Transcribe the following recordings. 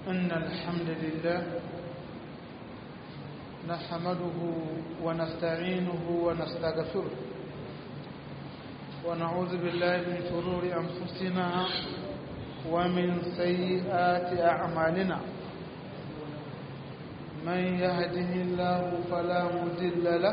إن الحمد لله نحمده ونستعينه ونستغفره ونعوذ بالله من شرور أنفسنا ومن سيئات أعمالنا من يهده الله فلا مضل له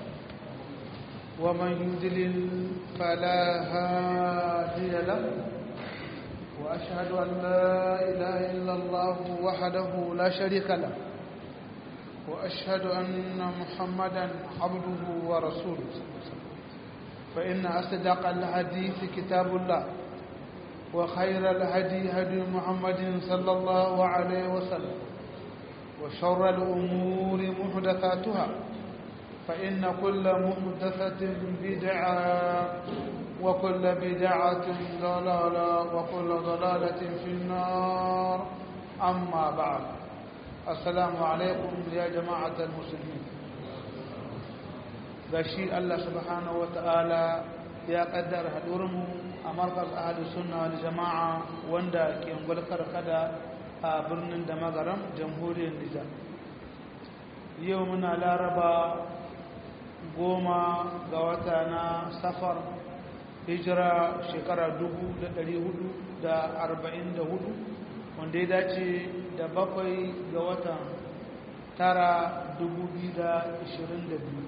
ومن يضلل فلا هادي له وأشهد أن لا إله إلا الله وحده لا شريك له وأشهد أن محمدا عبده ورسوله فإن أصدق الحديث كتاب الله وخير الهدي هدي محمد صلى الله عليه وسلم وشر الأمور محدثاتها فإن كل محدثة بدعة وكل بدعة ضلالة وكل ضلالة في النار أما بعد السلام عليكم يا جماعة المسلمين بشي الله سبحانه وتعالى يا قدر هدورم أمركز أهل السنة والجماعة وندا كي نقولكر كذا برنن دمغرم جمهوري النجاة يومنا لا ربا goma ga wata na safar hijira shekara hudu, wanda ya dace da bakwai ga watan tara biyu.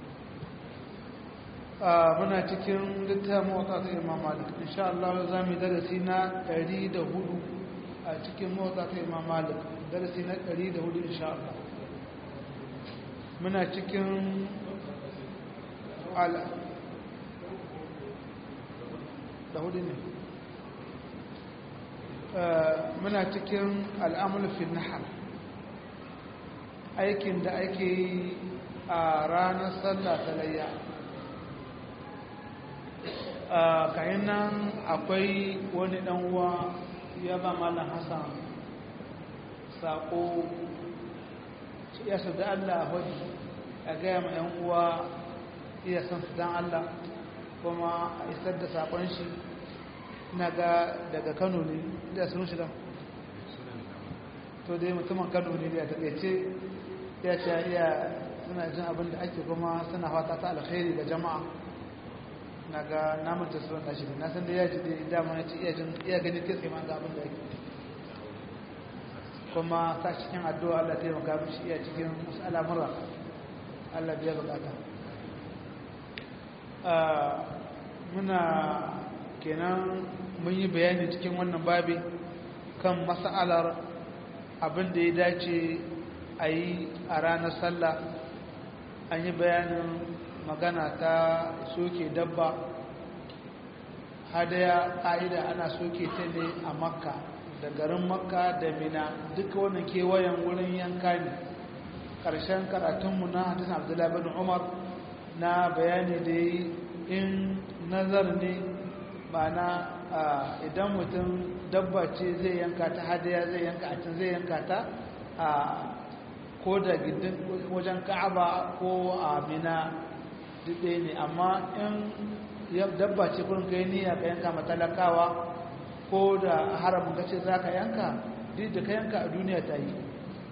muna cikin littafin motsa ta imam malik insha Allah za mu darasi na hudu a cikin motsa ta imam malik darasi na hudu insha Allah muna cikin ala da hudu ne muna cikin al'amulfin nahar aikin da ake yi a ranar sallah ta layya kayan nan akwai wani uwa ya ba malam hassan saƙo ya su da allah hudu a gaya ma 'yan uwa iya san su don Allah kuma a isar da sakon shi na ga daga kano ne da sun shida to dai mutumin kano ne da taɓaice ya ce iya suna jin abin da ake kuma suna fata ta alkhairi ga jama'a na ga namun ta suwan tashi na san da ya ji da dama ya ce iya gani kitse ma ga abin da ake kuma sa cikin addu'a Allah taimaka mishi iya cikin wasu al'amura Allah biya bukata muna kenan mun yi bayani cikin wannan babi kan mas'alar abin da ya dace a yi a ranar sallah an yi bayanin magana ta soke dabba hadaya ƙa'ida ana soke ta ne a makka da garin makka da mina duka wannan kewayen wurin yanka ne ƙarshen karatunmu na hadisun abdullahi bin umar na bayani da yi in nazar ne mana idan mutum dabba ce zai yanka ta hadaya zai yanka a can zai yanka ta a ko da gindin wajen ka'aba ko a mina ɗaya ne amma in dabba ce kurin kai niyya ka yanka matalakawa ko da haramun kace za ka yanka duk da ka yanka a duniya ta yi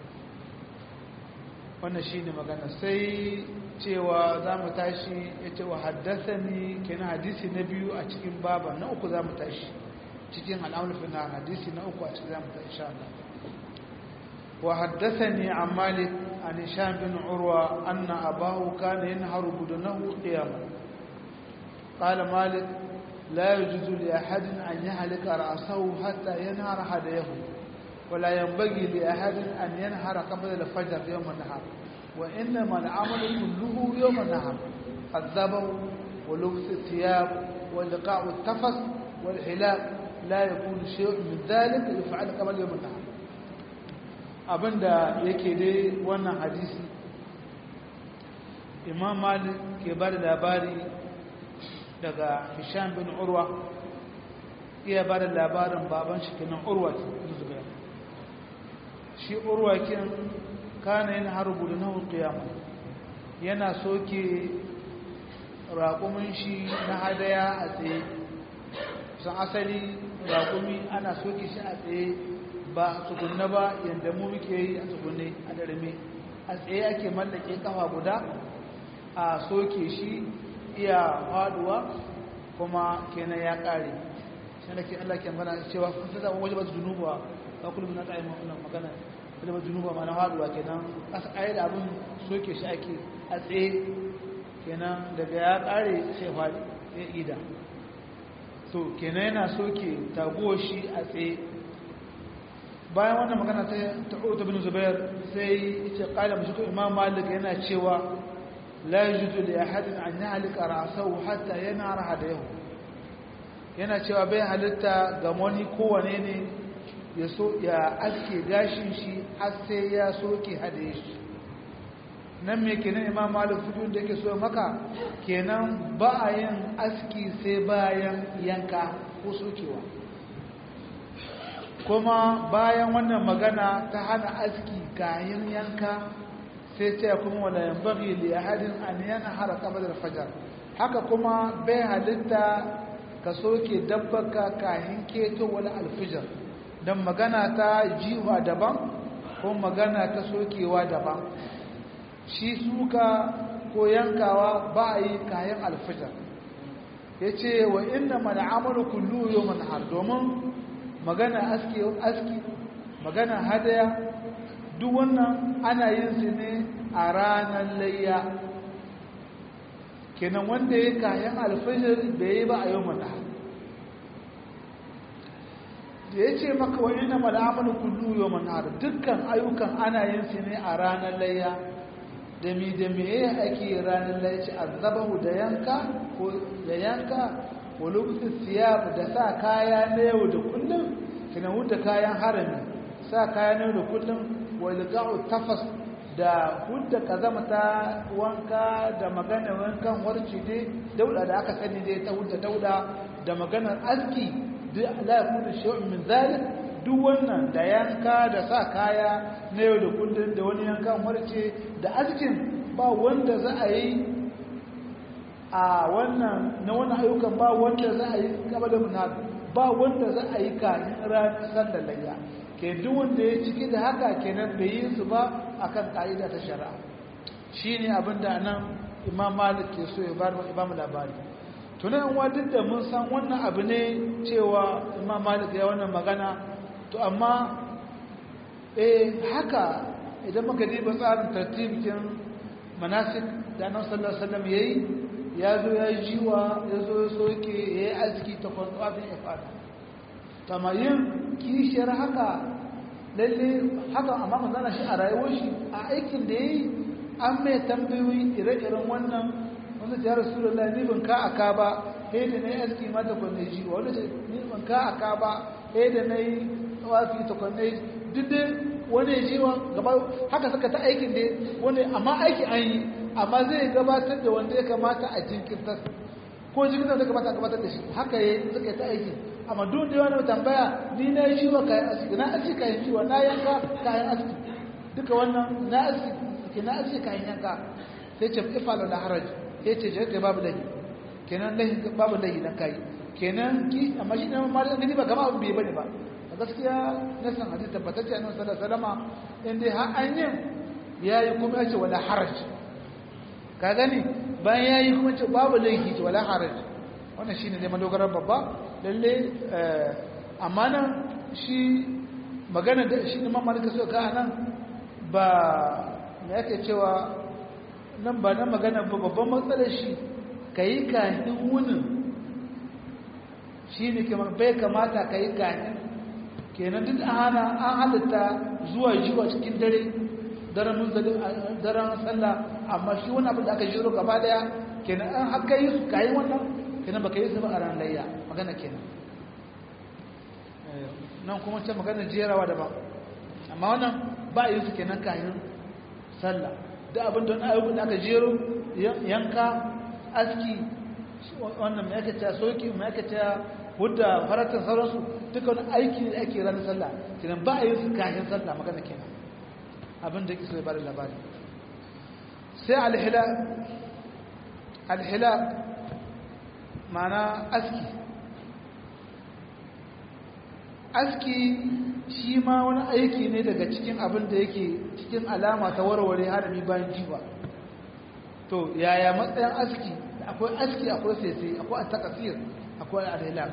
wannan shi ne magana sai cewa za mu tashi ya ce wa haddasa ni kenan hadisi na biyu a cikin baba na uku za mu tashi cikin al'amurfin na hadisi na uku a cikin za mu tashi sha Allah wa haddasa ni a malik a nishan bin urwa an na abahu kana yin haru budunahu ƙiyama ƙala malik la yi juzu li ahadin an yi halika ra'asahu hatta yana hada yahu ولا ينبغي لأحد أن ينهر قبل الفجر يوم النهار وإنما العمل كله يوم النهار الذبح ولبس الثياب ولقاء التفس والحلاق لا يكون شيء من ذلك يفعل قبل يوم النهار abinda yake dai wannan hadisi imam malik ke ba da labari daga hisham bin urwa iya ba da labarin baban shi kenan urwa zubair shi urwa kin kana yin harbu da nahu qiyama yana soke raƙumin shi na hadaya a tsaye san asali raƙumi ana soke shi a tsaye ba tsugunne ba yadda mu muke yi a tsugunne a darme a tsaye ake mallake kafa guda a soke shi iya faduwa kuma kenan ya kare sai da ke Allah ke magana cewa kun sada waje ba zunuba ba kullum na tsaye wannan magana waje ba zunuba ma na faduwa kenan asa ayi da abin soke shi ake a tsaye kenan daga ya kare sai fadi ya ida to kenan yana soke taguwar shi a tsaye bayan wannan magana ta ta'uta bin zubair sai yace qala mushku imam malik yana cewa la yajuzu li ahadin an yahlika ra'sahu hatta yanara hadayahu yana cewa bai halitta ga wani kowane ne ya so ya aske gashin shi har sai ya soke hadaye shi nan me kenan imam malik fitun da yake so maka kenan ba a yin aski sai bayan yanka ko sokewa kuma bayan wannan magana ta hana aski kayan yanka sai ce kuma wala yanbaghi li ahadin an yanhara qabla al-fajr haka kuma bai halitta ka soke dabbaka kayan keto wala al-fajr dan magana ta jiwa daban ko magana ta sokewa daban shi suka ko yankawa ba a yi kayan al-fajr yace wa inna man amalu kullu yawmin har domin magana aski aski magana hadaya duk wannan ana yin su ne a ranar layya kenan wanda ya kayan alfajir bai yi ba a yau mana da ya ce maka wani na mal'amalu kullu yau mana dukkan ayyukan ana yin su ne a ranar layya da mi da me ake ranar layya ce azabahu da yanka ko da yanka walubtu siyab da sa kaya na yau da kullum kina huda kayan harami sa kaya na yau da kullum walga'u tafas da hudda kazama ta wanka da magana wankan warci dai dauda da aka sani dai ta hudda dauda da maganar aski la yakunu shay'un min zalik duk wannan da yanka da sa kaya na yau da kullum da wani yankan warce da askin ba wanda za a yi a wannan na wani ayyukan ba wanda za a yi kaba da munaf ba wanda za a yi kanin ranar sallar layya ke duk wanda ya ciki da haka kenan bai yi su ba akan ka'ida ta shari'a shine abin da nan imam malik ke so ya bar imam labari tunan wa duk da mun san wannan abu ne cewa imam malik ya wannan magana to amma eh haka idan muka diba tsarin tartibin manasik da annabi sallallahu alaihi wasallam yayi ya zo ya jiwa ya zo ya soke ya yi arziki ta kwanfafin ya fada tamayin kishiyar haka lalle haka amma manzana shi a rayuwar shi a aikin da ya yi an mai tambayoyi ire-iren wannan wanda ta yara sura la ni ban ka aka ba sai da na yi arziki ma ta kwanne jiwa wanda ta ni ban ka aka ba sai da na yi tsawafi ta kwanne duk dai wani ya jiwa gaba haka suka ta aikin da wani amma aiki an yi amma zai gabatar da wanda ya kamata a jinkirtar ko jinkirtar da kamata a gabatar da shi haka ya suka ta aiki amma duk da wani tambaya ni na yi shiwa kayan asiki na asiki kayan shiwa na yanka kayan asiki duka wannan na asiki ke na asiki kayan yanka sai ce ifalo na haraj sai ce jirgin babu lahi kenan lahi babu lahi na kai kenan ki amma shi ne ma da gani ba gama abu bai bane ba a gaskiya na san hadisi tabbatacce annabi sallallahu alaihi wasallam in dai har an yin yayi kuma ya ce wala haraj ka gani bayan ya yi kuma ce babu laifi ce wala haraj wannan shi ne zai madogarar babba lalle amma nan shi magana da shi ne mamalika so ka nan ba na yake cewa nan ba na magana ba babban matsalar shi ka yi kahin wunin shi ne bai kamata ka yi kahin kenan duk hana an halitta zuwa jiwa cikin dare daren munzali daren sallah amma shi wani abin da aka jiro gaba daya kenan an haka yi su kayi wannan kenan baka yi su ba a ran layya magana kenan nan kuma ce magana jerawa daban amma wannan ba yi su kenan kayan sallah da abin da wani ayyukan da aka jero yanka aski wannan mai aka ta soki mai aka ta hudda faratar sauransu duka wani aiki da ake ranar sallah kenan ba a yi su kayan sallah magana kenan abin da kisa bada labari sai alhila alhila mana aski aski shi ma wani aiki ne daga cikin abin da yake cikin alama ta warware harami bayan jiwa to yaya matsayin aski akwai aski akwai sese akwai at-taqsir akwai al-hilal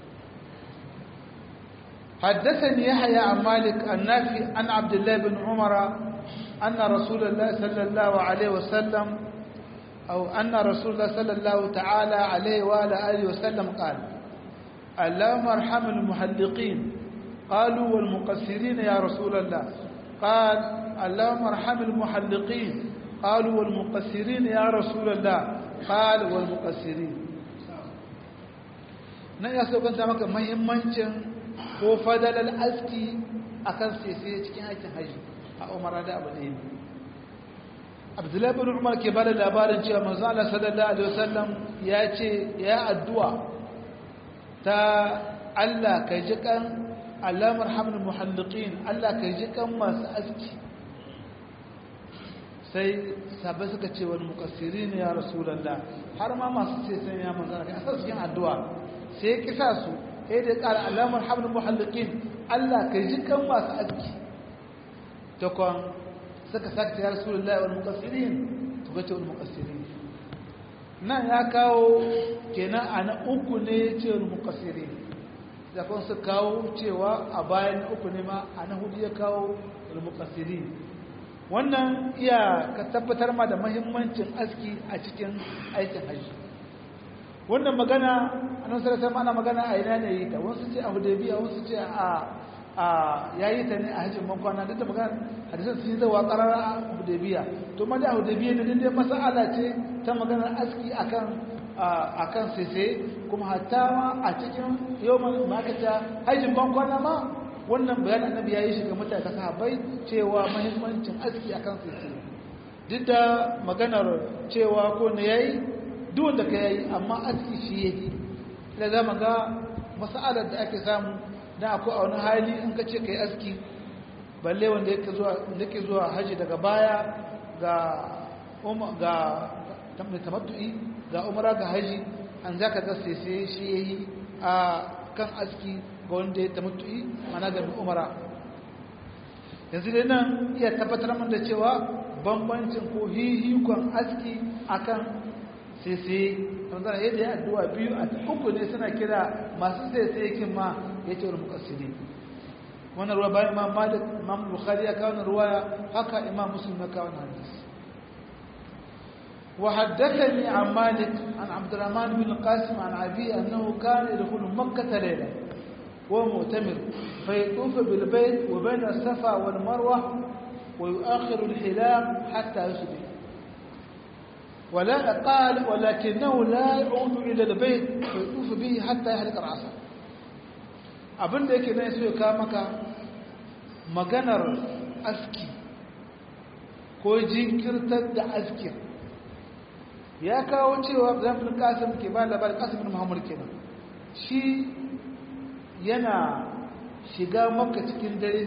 حدثني يحيى عن مالك النافي عن عبد الله بن عمر أن رسول الله صلى الله عليه وسلم أو أن رسول الله صلى الله تعالى عليه وآله آله وسلم قال اللهم ارحم المحلقين قالوا والمقصرين يا رسول الله قال اللهم ارحم المحلقين قالوا والمقصرين يا رسول الله قال والمقصرين nan ya so kanta maka muhimmancin ko fadalar aski akan sese cikin aikin haji a umara da abu ne abdullahi bin umar ke bada labarin cewa manzo Allah sallallahu alaihi wasallam ya ce ya addu'a ta Allah kai ji kan Allah marhamul muhalliqin Allah kai ji kan masu aski sai sabai suka ce wal muqassirin ya rasulullah har ma masu ce sai ya manzo Allah kai cikin addu'a sai ya kisa su sai da ƙara Allah marhamul muhalliqin Allah kai ji kan masu aski to kon suka sakta ya rasulullahi wal muqassirin to gace wal muqassirin nan ya kawo kenan ana uku ne ce wal muqassirin da kun su kawo cewa a bayan uku ne ma ana hudu ya kawo wal muqassirin wannan iya ka tabbatar ma da muhimmancin aski a cikin aikin haji wannan magana annabi sallallahu alaihi ana magana a ina ne yi ta wasu ce a hudaybiya wasu ce a a yayi ta ne a hajjin bankwana duk da magana hadisan sun yi zawa karara a hudaybiya to ma da hudaybiya ne dai mas'ala ce ta maganar aski akan akan sese kuma hatta ma a cikin yawman makata hajjin bankwana ma wannan bayanin annabi yayi shi ga mutane sahabbai cewa muhimmancin aski akan sese duk da maganar cewa ko ne yayi duk wanda ka yayi amma aski shi yake da zama ga mas'alar da ake samu da akwai a wani hali in ka ce ka yi aski balle wanda yake zuwa zuwa haji daga baya ga ga tamattu'i ga umara ga haji an za ka gasa sai shi ya yi a kan aski ga wanda ya tamattu'i mana ga umara yanzu dai nan iya tabbatar min da cewa bambancin ko hihikon aski akan sai sai tanzana yadda ya addu'a biyu a uku ne suna kira masu sai sai kin ma ya ce wani mukassiri wannan ruwa bayan imam malik imam bukhari ya kawo ruwaya haka imam muslim ya kawo hadis وحدثني عن مالك عن عبد الرحمن بن القاسم عن أبي أنه كان يدخل مكة ليلة وهو مؤتمر فيطوف بالبيت وبين الصفا والمروة ويؤخر الحلام حتى يصبح ولا قال ولكنه لا يعود إلى البيت فيطوف به حتى يحلق رأسه abin da yake nan so ya kawo maka maganar aski ko jinkirtar da askin ya kawo cewa zafin kasim ke ba labarin kasimin muhammadu kenan shi yana shiga maka cikin dare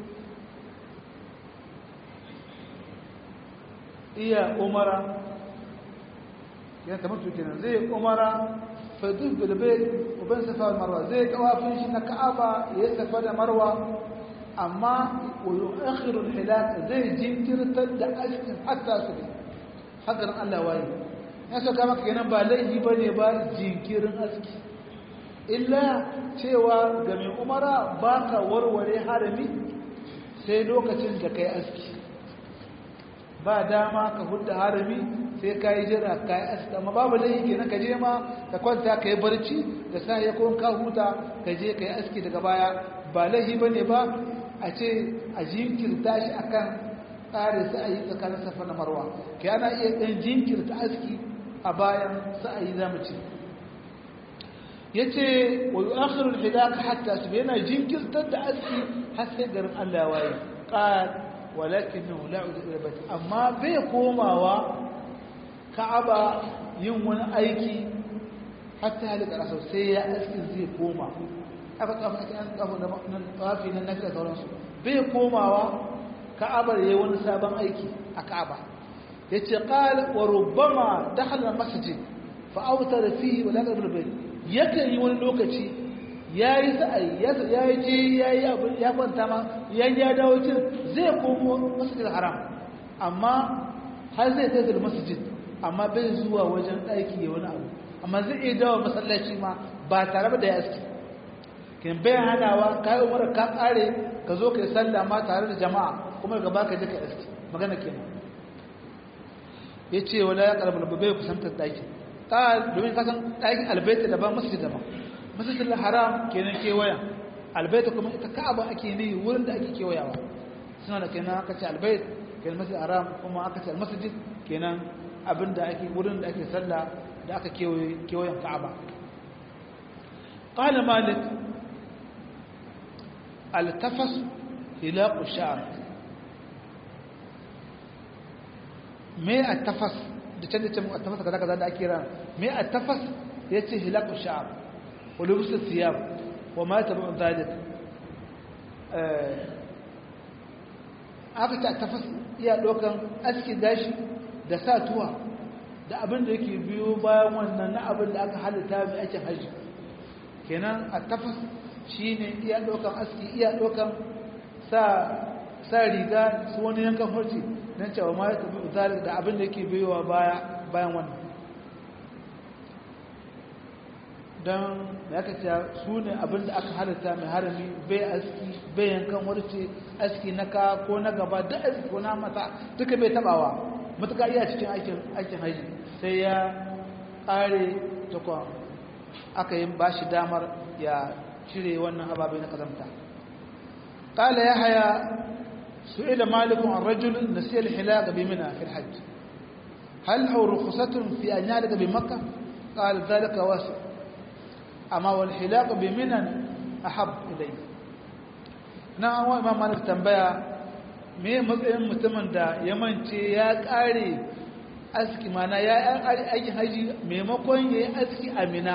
iya umara yana tamar kenan zai umara fadus bilbil uban safa da marwa zai kawafin shi na ka'aba ya safa da marwa amma wa yu'akhiru al-hilal zai jinkirtar da askin hatta su bi hakanan Allah waye ya saka maka kenan ba laifi bane ba jinkirin aski illa cewa ga mai umara baka warware harami sai lokacin da kai aski ba dama ka hudda harami sai ka yi jira ka yi aski amma babu laifi kenan ka je ma ka kwanta ka yi barci da sa ya kuma ka huta ka je ka yi aski daga baya ba laifi bane ba a ce a jinkirta shi akan tsare sa'ayi tsakanin safa na marwa ka yana iya ɗan jinkirta aski a bayan sa'ayi za mu ce ya ce wa yi akhirul hidaka hatta su yana jinkirtar da aski har sai garin allah waye ƙar walakin nan la'udu ilabati amma bai komawa ka'aba yin wani aiki hatta halika rasa sai ya askin zai koma aka tsafa ake an tsafa na tsafi na nafi da sauransu bai komawa ka'abar yayi wani sabon aiki a ka'aba yace qala wa rubbama dakhala masjid fa awtara fihi wa la yaqbal bayt yake yi wani lokaci ya yi sa'ayi ya yi ce ya yi ya kwanta ma ya ya dawo cin zai komo masjid haram amma har zai kai da masjid amma bai zuwa wajen ɗaki ya wani abu amma zai iya dawo masallaci ma ba tare da ya aski kin bai hanawa kayi umar ka kare ka zo ka yi sallah ma tare da jama'a kuma gaba ka je ka aski magana kenan ya ce wala ya karbar bai kusantar ɗaki ta domin kasan ɗakin albaita daban masjid daban masjidil haram kenan kewaya albaita kuma ita ka'aba ake ne wurin da ake kewayawa suna da kenan aka ce albait kenan masjid haram kuma aka ce almasjid kenan abin da ake wurin da ake sallah da aka kewaye kewayen ka'aba qala malik altafas hilaqu sha'r me attafas da can da can attafas kaza kaza da ake ran me attafas yace hilaqu sha'r ولبس الثياب وما تبع ذلك aka ta tafas iya ɗaukan aski gashi da sa tuwa da abin da yake biyo bayan wannan na abin da aka halitta mai aikin hajji kenan a tafas shi ne iya ɗaukan aski iya ɗaukan sa riga su wani yankan horci don cewa ma ya tafi zalik da abin da yake biyowa bayan wannan don ya kace su ne abinda aka halitta mai harami bai aski bai yankan warce aski na ka ko na gaba da aski ko na mata duka bai tabawa matuka iya cikin aikin aikin haji sai ya kare takwa aka yi bashi damar ya cire wannan ababe na kazamta qala yahya su'ila malik an rajul nasiya al-hilaq bi mina fi al-hajj hal huwa rukhsatun fi an yalqa bi makkah qala dhalika wasi' amma wal hilaq bi minan ahab ilay na an wa imam malik tambaya me matsayin mutumin da ya mance ya kare aski mana ya yi aikin haji maimakon ya yi aski amina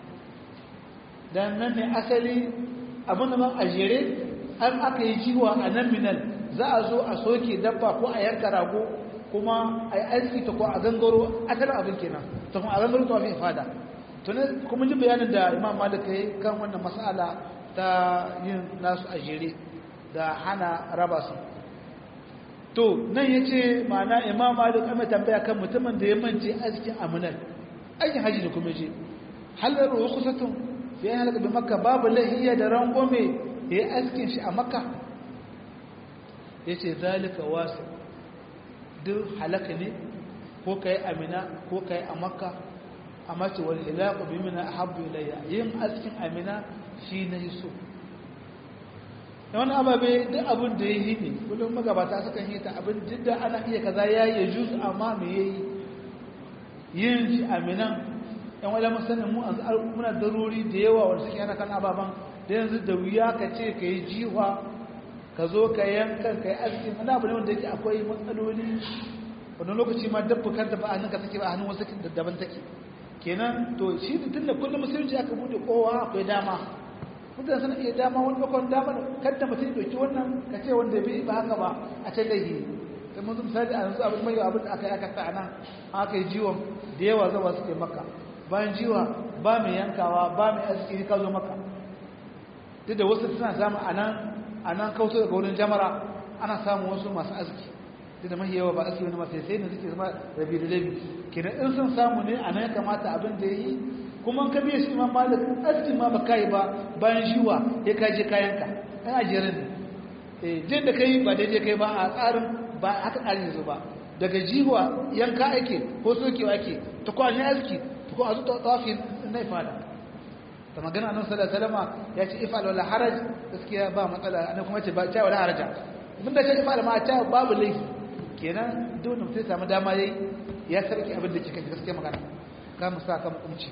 don nan ne asali abin da man a jere an aka yi jiwa a nan minal za a zo a soke dabba ko a yanka rago kuma a yi aski ta ko a gangaro asalin abin kenan ta kuma a gangaro ta mafi fada tuni kuma ji bayanin da imam malik ya yi kan wannan mas'ala ta yin nasu a jere da hana raba su to nan ya ce ma'ana imam malik amma tambaya kan mutumin da ya mance askin aminal aikin haji da kuma je halar rukusatun fiye halaka da makka babu lahiya da rangome ya yi askin shi a makka ya ce zalika wasu duk halaka ne ko ka yi amina ko ka yi a makka a mace wani ilaku bi mina a habbu ilayya yin askin amina shi na yi so da wani ababe duk abin da ya yi ne kullum magabata sukan yi ta abin duk da ana iya kaza ya yi jus amma me ya yi yin shi aminan yan wadda musamman mu muna daruri da yawa wanda suke yana kan ababen da yanzu da wuya ka ce ka yi jiwa ka zo ka yankan ka yi askin wani abu ne wanda yake akwai matsaloli wani lokaci ma dabba kanta ba a hannun ka take ba a hannun wasu daban take kenan to shi tun da kullum musulunci aka bude kowa akwai dama mutane suna iya dama wani bakon dama kadda mutum doki wannan ka ce wanda bai ba haka ba a can laihi sai mun misali a yanzu abin mai abin da aka yi aka sa nan aka yi jiwon da yawa zawa suke maka bayan jiwa ba mai yankawa ba mai aski ka zo maka duk da wasu suna samu a nan a nan kautar daga wurin jamara ana samun wasu masu aski duk da mahi yawa ba aski wani masu sai ne suke zama rabi da rabi kenan in sun samu ne a nan ya kamata abin da ya yi kuma ka biya shi imam malik askin ma ba kai ba bayan shiwa ya kaje kayanka ɗan ajiyar ne eh jin da kai ba daidai kai ba a tsarin ba haka tsarin yanzu ba daga jiwa yanka ake ko sokewa ake ta kwanin aski ta kuma a zuta tafi na ifada ta magana annabi sallallahu alaihi wasallam ya ce ifal wala haraj gaskiya ba matsala annabi kuma ce ba ta wala haraja mun da ce ifal ma ta babu laifi kenan duk mutum samu dama yayi ya sarki abin da kike gaskiya magana ka mu sa ka hukunci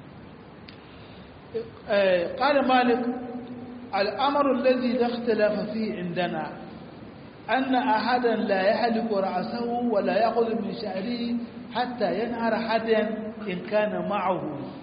قال مالك الأمر الذي لا اختلاف فيه عندنا أن أحدا لا يحلق رأسه ولا يأخذ من شعره حتى ينهر حدا إن كان معه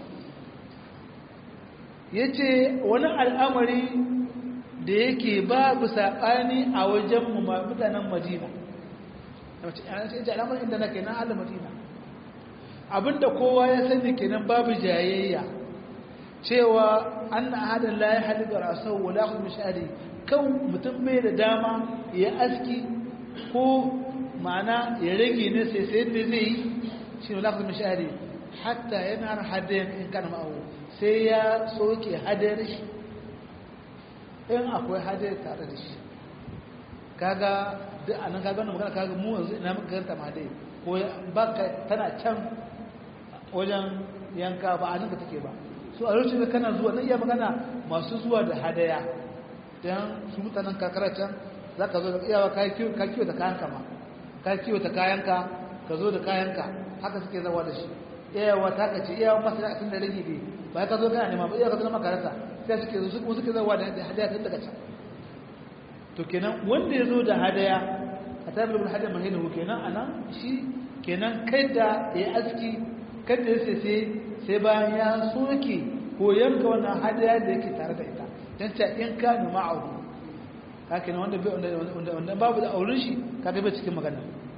yace wani al'amari da yake babu saɓani a wajen mutanen madina yace al'amarin inda na kenan halin madina abinda kowa ya sani kenan babu jayayya cewa an na hadin la ya halitta rasau wala kuma shari kan mutum bai da dama ya aski ko ma'ana ya rage ne sai sai da zai yi shi wala kuma shari hatta yana har hadayen in kana ma'awo sai ya soke hadayar shi in akwai hadayar tare da shi kaga duk anan kaga wannan magana kaga mu yanzu ina muka ganta ma dai ko ba tana can wajen yanka ba a ninka take ba so a lokacin da kana zuwa na iya magana masu zuwa da hadaya don su mutanen kakara can za ka zo da iyawa ka kiwo da kayanka ma ka kiwo da kayanka ka zo da kayanka haka suke zawa da shi iyawa ta ka ce iyawa masu da asin da rage ne ba ka zo kana nema ba iyawa ka zo na makaranta sai suke zo kuma suke zawa da hadaya tun daga can to kenan wanda ya zo da hadaya a tabbata bin hadaya mahinu kenan a nan shi kenan kai da ya aski kada ya sai sai bayan ya soke ko yanka wannan hadaya da yake tare da ita don ta in ka numa auru haka ne wanda wanda babu da auren shi ka bai cikin magana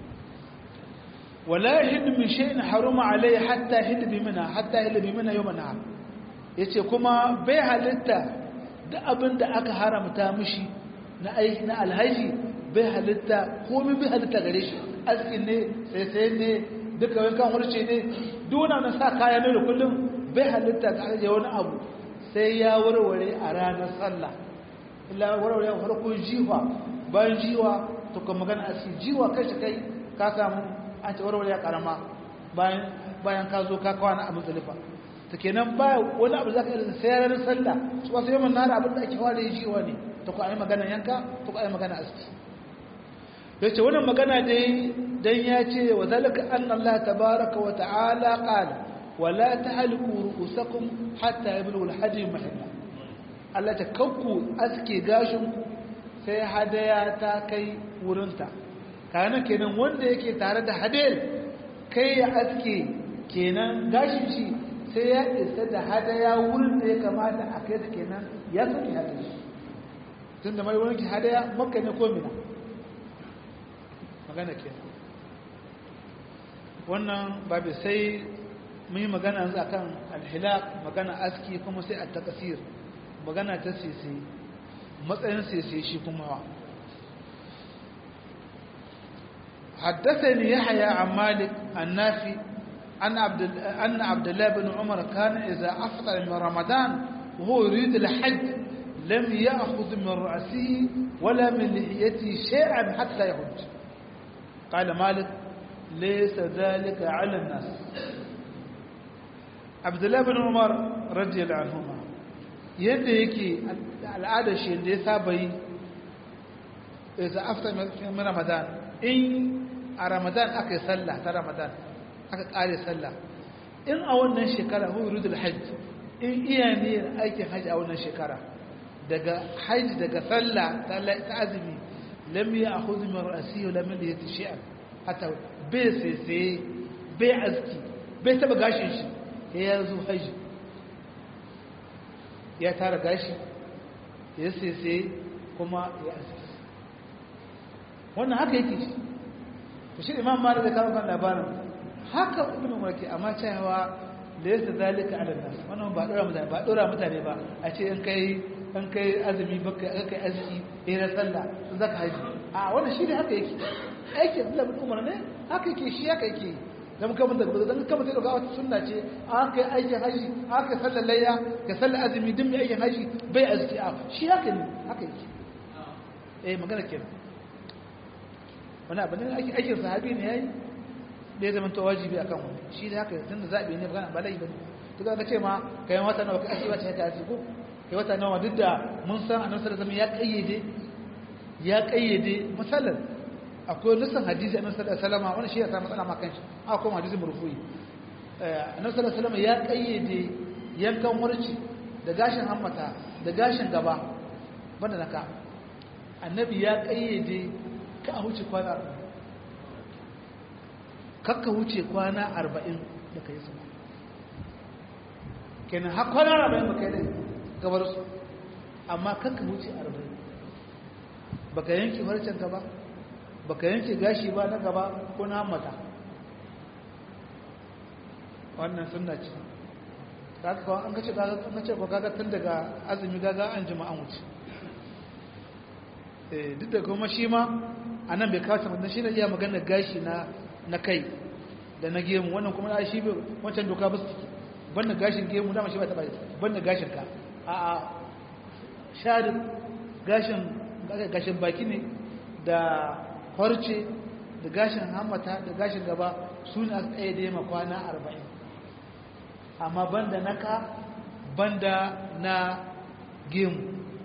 wala hindu min shay'in haruma alai hatta hindu bi mina hatta hindu bi mina yawma nahar yace kuma bai halitta da abin da aka haramta mishi na aiki na alhaji bai halitta komai bai halitta gare shi askin ne sai sai ne duka wankan wurce ne duna na sa kaya ne da kullum bai halitta ta ajiye wani abu sai ya warware a ranar sallah illa warware a farko jiwa bayan jiwa to kan magana a cikin jiwa kai shi kai ka samu an ce warware a karama bayan bayan ka zo ka kwana a musulifa ta kenan ba wani abu za ka irin sai ranar sallah su wasu yawan nara abin da ake fara jiwa ne ta ku a yi magana yanka ta ku a yi magana aski ya ce wannan magana dai dan ya ce wa zalika anna Allah tabaraka wa ta'ala qala wa la tahliku ru'usakum hatta yablughu al-hadi mahalla Allah ta kakku aske gashin ku sai hadaya ta kai wurinta kana kenan wanda yake tare da hadayar kai ya aske kenan gashin shi sai ya isa da hadaya wurin da ya kamata a kai ta kenan ya soke hadaya shi tunda mai wurin ki hadaya makka ne ko mina magana ke wannan babu sai mun yi magana yanzu akan alhilaq magana aski kuma sai a takasir magana ta sisi matsayin sisi shi kuma wa حدثني يحيى عن مالك النافي أن عبد أن عبد الله بن عمر كان إذا أفطر من رمضان وهو يريد الحج لم يأخذ من رأسه ولا من لحيته شيئا حتى يحج قال مالك ليس ذلك على الناس عبد الله بن عمر رضي الله عنهما yadda yake al'adar shi da ya saba yi isa after min ramadan in a ramadan aka yi sallah ta ramadan aka kare sallah in a wannan shekara hu yurudul hajj in iya niyyar aikin hajji a wannan shekara daga hajji daga sallah ta azumi lam ya akhudhu min ra'si wa lam yati shay'an hatta bai sai bai aski bai taba gashin shi ya zo haji ya tara gashi ya sai kuma ya aski wannan haka yake shi to shi imam malik da kawo kan labarin haka ibn umar ke amma cewa da yasa zalika ala nas wannan ba dora mutane ba dora mutane ba a ce in kai in kai azumi baka kai aski eh na sallah sun zaka haji a wannan shi ne haka yake aikin Abdullah bin Umar ne haka yake shi haka yake dan kuma da dan kuma sai daga wata sunna ce an kai aikin haji aka sallar layya ka sallar azumi din mai aikin haji bai aski a shi haka ne haka yake eh magana kenan wani abu ne aikin sahabi ne yayi da ya zama to wajibi akan wani shi ne haka tun da zabi ne magana ba lai bane to ka ce ma kai wata nawa ka aski wata ka aski ko kai wata nawa duk da mun san annabi sallallahu alaihi wasallam ya kayyade ya kayyade misalan akwai lissan hadisi annabi sallallahu alaihi wasallam wannan shi ya sa matsala ma kanshi akwai hadisi murfu'i annabi sallallahu alaihi wasallam ya kayyade yankan warci da gashin hammata da gashin gaba banda naka annabi ya kayyade ka a huce kwana 40 kakka huce kwana 40 da kai sama kenan har kwana 40 baka yi gabar su amma kakka huce 40 baka yanki farcen ka ba baka yanke gashi ba na gaba ko na mata wannan sunna ce kaga an kace kaga an kace ko kaga tun daga azumi kaga an jima'an wuce eh duk da kuma shi ma anan bai kawo ta shi ne iya magana gashi na na kai da na gemu wannan kuma da shi wancan doka ba su banda gashin gemu dama shi ba taba banda gashin ka a a shari gashin gashin baki ne da farce da gashin hammata da gashin gaba su ne aka tsaye da yamma kwana arba'in amma banda naka banda na gemu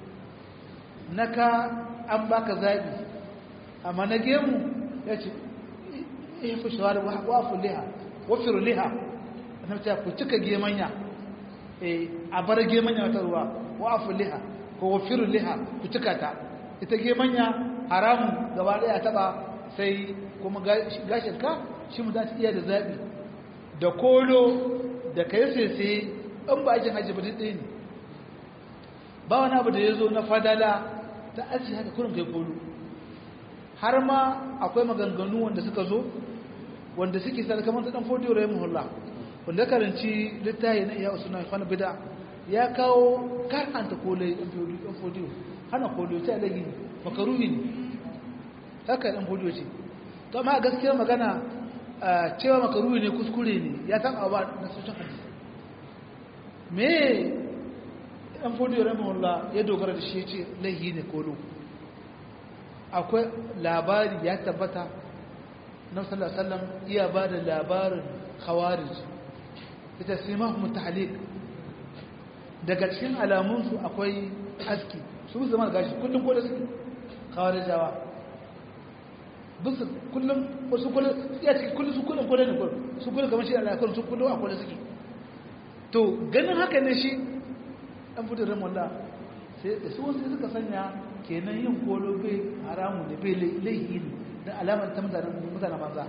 naka an baka zaɓi amma na gemu ya ce ifu shawar wafu liha wafiru liha na ce ku cika gemanya a bar gemanya wata ruwa wafu liha ko wafiru liha ku cika ta ita gemanya haramun gaba daya taba sai kuma gashin ka shi mu za ta iya da zaɓi da kolo da ka yi sese in ba aikin hajji ba ɗaya ne ba wani abu da ya zo na fadala ta aji haka kurin kai kolo har ma akwai maganganu wanda suka zo wanda suke sa kamar ta dan fodiyo rahimu hullah wanda karanci littafi na iya usuna kwana bida ya kawo karanta kolai dan fodiyo hana kolo ta lagi makaruhi ne haka dan fodiyo ce to amma gaskiyar magana cewa makaruhi ne kuskure ne ya taba ba na soshin hadisi me dan fodiyo rahimahullah ya dogara da shi ya ce laihi ne kolo akwai labari ya tabbata na sallallahu alaihi wasallam iya ba da labarin khawarij ita simahum tahliq daga cikin alamunsu akwai aski su zama gashi kullum ko da suke khawarijawa bisu kullum wasu kullum ya cikin kullum su kullum ko da ne kullum su kullum kamar shi Allah kullum su kullum akwai da suke to ganin haka ne shi dan fitar ramalla sai da su wasu suka sanya kenan yin kolo bai haramu ne bai laihi ne da alamar ta mutanen manza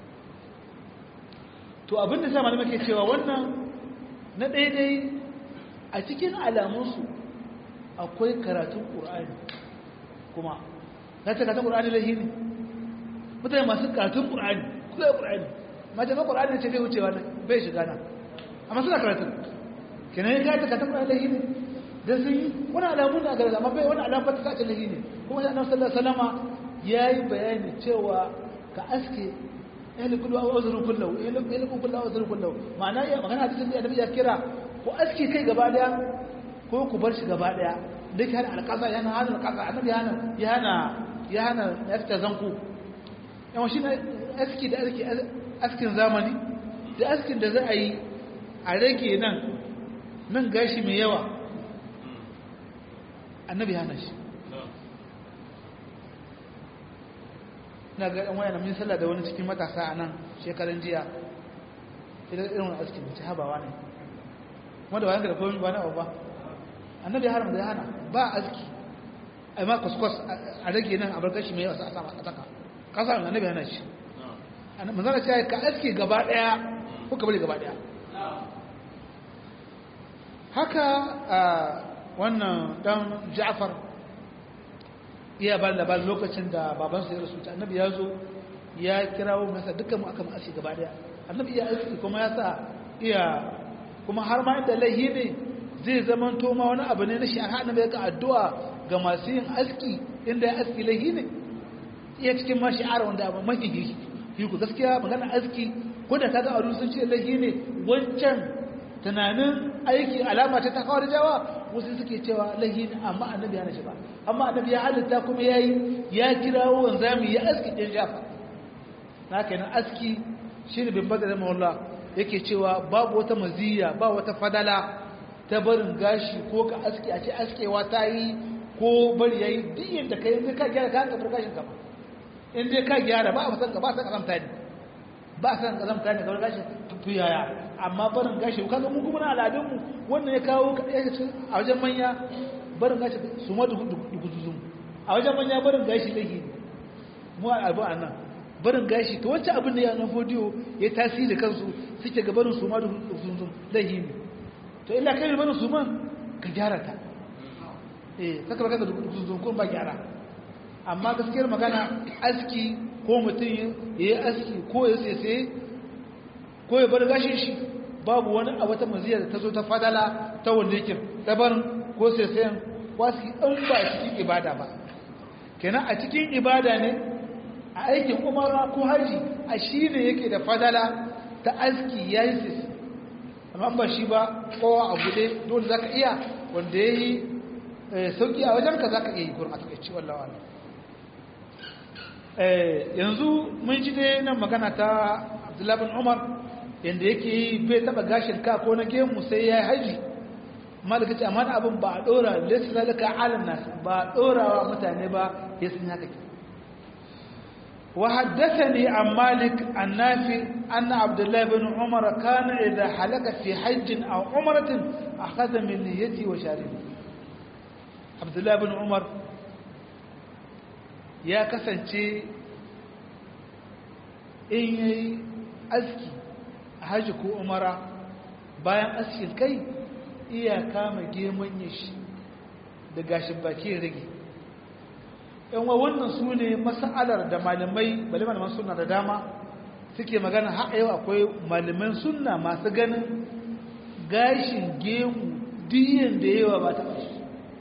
to abin da sa malamai ke cewa wannan na daidai a cikin alamunsu akwai karatun ƙur'ani kuma na ce karatun ƙur'ani laihi ne mutane masu karatun ƙur'ani kuka yi ƙur'ani mace ma ƙur'ani ce bai wucewa bai shiga nan amma suna karatun kenan ya karatun karatun ƙur'ani laihi ne da sun yi wani alamun na garza amma bai wani alamun ta sace lahi ne kuma shi annabi sallallahu alaihi wasallama yayi bayani cewa ka aske ehli kullu wa uzru kullu ehli kullu wa uzru kullu ma'ana ya magana hadisin da annabi ya kira ko aske kai gaba daya ko ku bar shi gaba daya duk hana alqaza yana hana alqaza annabi yana ya hana ya hana yafta zanku yawan shi aski da aski askin zamani da askin da za a yi a rage nan nan gashi mai yawa annabi hana shi na ga ɗan wayan min sallah da wani cikin matasa a nan shekaran jiya idan irin wani aski mace habawa ne wanda bayan da komi ba na ba annabi haram da ya hana ba aski ai ma kuskus a rage nan a bar gashi mai yawa a sama a saka kasa annabi hana shi manzana ce ka aski gaba ɗaya ko ka bari gaba ɗaya haka wannan dan Ja'far iya ba da lokacin da babansa ya rasu annabi ya zo ya kirawo masa dukkan mu aka ma'ashi gaba daya annabi iya aiki kuma ya sa iya kuma har ma inda laihi ne zai zaman to ma wani abu ne na shari'a annabi ya ga addu'a ga masu yin aski inda ya aski laihi ne iya cikin ma shi'ar wanda abu mafi yi ku gaskiya magana aski ko da kaga aure sun ce laihi ne wancan tunanin aiki alama ta ta kawar jawa wasu suke cewa lahi amma annabi ya nashi ba amma annabi ya halitta kuma yayi ya kirawo wanzami ya aski din jafa na kenan aski shine bin badar mawalla yake cewa babu wata maziya ba wata fadala ta barin gashi ko ka aski a ce askewa ta yi ko bari yayi duk yadda kai in ka gyara ka ka gashin ka ba in dai ka gyara ba a san ka ba san kazamta ne ba san kazamta ne kawai gashi tuyaya amma barin gashi kaga mu kuma na al'adunmu wannan ya kawo a wajen manya barin gashi su ma duguzuzun a wajen manya barin gashi laihi ne mu al'adu a nan barin gashi ta wacce abin da ya nan fodiyo ya tasiri kansu suke ga barin su ma duguzuzun laihi ne to illa kai barin su man ka gyara ta eh kaka baka da duguzuzun ko ba gyara amma gaskiyar magana aski ko mutum ya yi aski ko ya sese ko ya bar gashin shi babu wani a wata maziya da ta zo ta fadala ta wanda yake dabarin ko sai sayan wasu in ba a cikin ibada ba kenan a cikin ibada ne a aikin umara ko haji a shi ne yake da fadala ta aski ya yi sisi amma ba shi ba kowa a bude dole za ka iya wanda ya yi sauki a wajenka za ka iya yi gurin a takaici wallawa yanzu mun ji dai nan magana ta abdullabin umar yadda yake yi bai taba gashin ka ko na gemu sai ya yi haji malaka ce amma abin ba a dora lissa zalika alam nasu ba a dora wa mutane ba ya sun haka ke وحدثني عن مالك النافع أن عبد الله بن عمر كان إذا حلق في حج أو عمرة أخذ من نيته وشاربه عبد الله بن عمر يا كسنتي إن أزكي حج كو عمرة bayan askin kai iya kama geman shi da gashin baki rage yan wa wannan su ne mas'alar da malamai bale malaman sunna da dama suke magana har yau akwai malaman sunna masu ganin gashin gemu diyan da yawa ba ta shi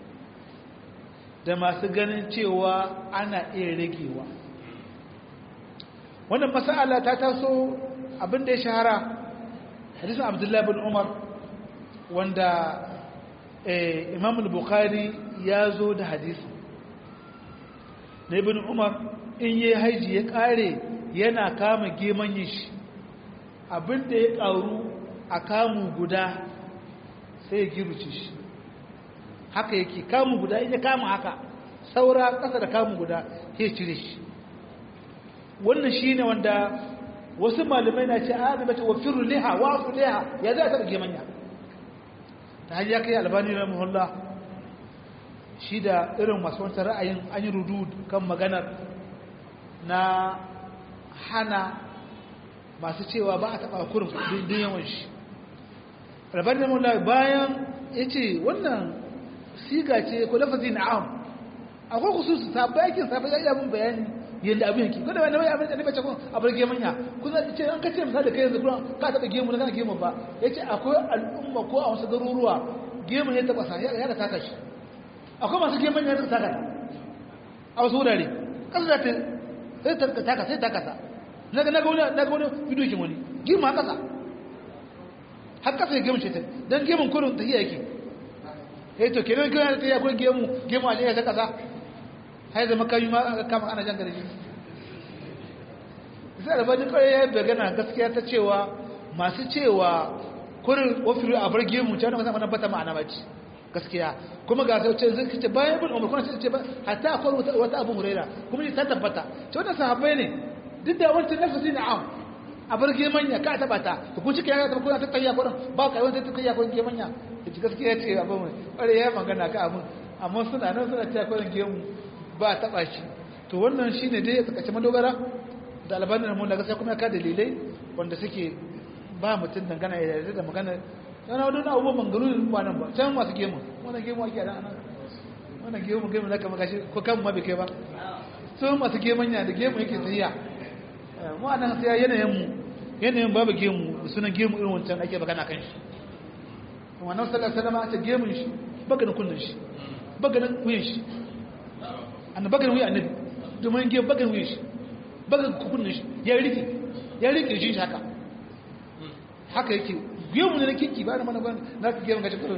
da masu ganin cewa ana iya ragewa wannan mas'ala ta taso abin da ya shahara hadisin abdullahi bin umar wanda imam al-bukhari ya zo da hadisi na ibn umar in yi haiji ya kare yana kama gemanyin shi abinda ya karu a kamu guda sai ya giruce shi haka yake kamu guda in ya kama haka saura ƙasa da kamu guda ya cire shi wannan shi ne wanda wasu malamai na ce a mace wa firu liha wa su liha ya za a taɓa gemanya ta hanyar kai albani na muhullah shi da irin masu wancan ra'ayin an yi rudu kan maganar na hana masu cewa ba a taɓa kurin din yawan shi rabar da mula bayan ya ce wannan siga ce ko lafazi na am akwai kusursu ta bayakin safi ya iya mun bayani yadda abin yake kada wani abin da nabace kun a bar gemanya kuma ce an kace misali kai yanzu kuma ka taɓa gemu na kana gemu ba ya ce akwai al'umma ko a wasu garuruwa gemu ne taɓa sa ya da taka shi akwai masu geman ya taka a wasu wurare ƙasa za ta sai ta taka sai taka sa na ga wani na ga wani bidiyo ke wani gemu a ƙasa har ƙasa ya gemu ce ta don gemun kurin ta iya yake ya to kenan kenan ta iya kurin gemu gemu a jiya ta ƙasa hai zama kayi ma kama ana jan garji sai da bani kawai ya bagana gaskiya ta cewa masu cewa kurin ofiru a bar gemu ce wani masan wani bata ma'ana bace gaskiya kuma ga sauce zai kace bayan bin umar kuma ce ba hatta akwai wata abu huraira kuma ta tabbata ce wannan sahabbai ne duk da wancan nafsi ne am a bar gemanya ka taba ta to ku cike ya tabbata ta tayya kurin ba kai wanda ta tayya kurin gemanya ce gaskiya ce abu mai bare ya magana ka abun amma suna nan suna ta kurin gemu ba taba shi to wannan shine dai ya tsakace madogara da albanin mun da gaskiya kuma ka dalilai wanda suke ba mutum dangana ya yarda da magana yana wadda abubuwan mangarurin kwanan ba can masu gemu wannan gemu ake da anan wannan gemu gemu na kama gashi ko kan ma bai kai ba sun masu gemanya da gemu yake tsayiya mu a nan sai yanayin mu yanayin babu gemu da sunan gemu irin wancan ake magana kan shi wannan sallar salama a ce gemun shi baganin kunnin shi baganin wuyin shi annan baganin wuyin annabi domin gemu baganin wuyin shi baganin kunnin shi ya rike ya rike shi haka haka yake gemu ne na kinki ba da mana ban na ka gemu gashi kudu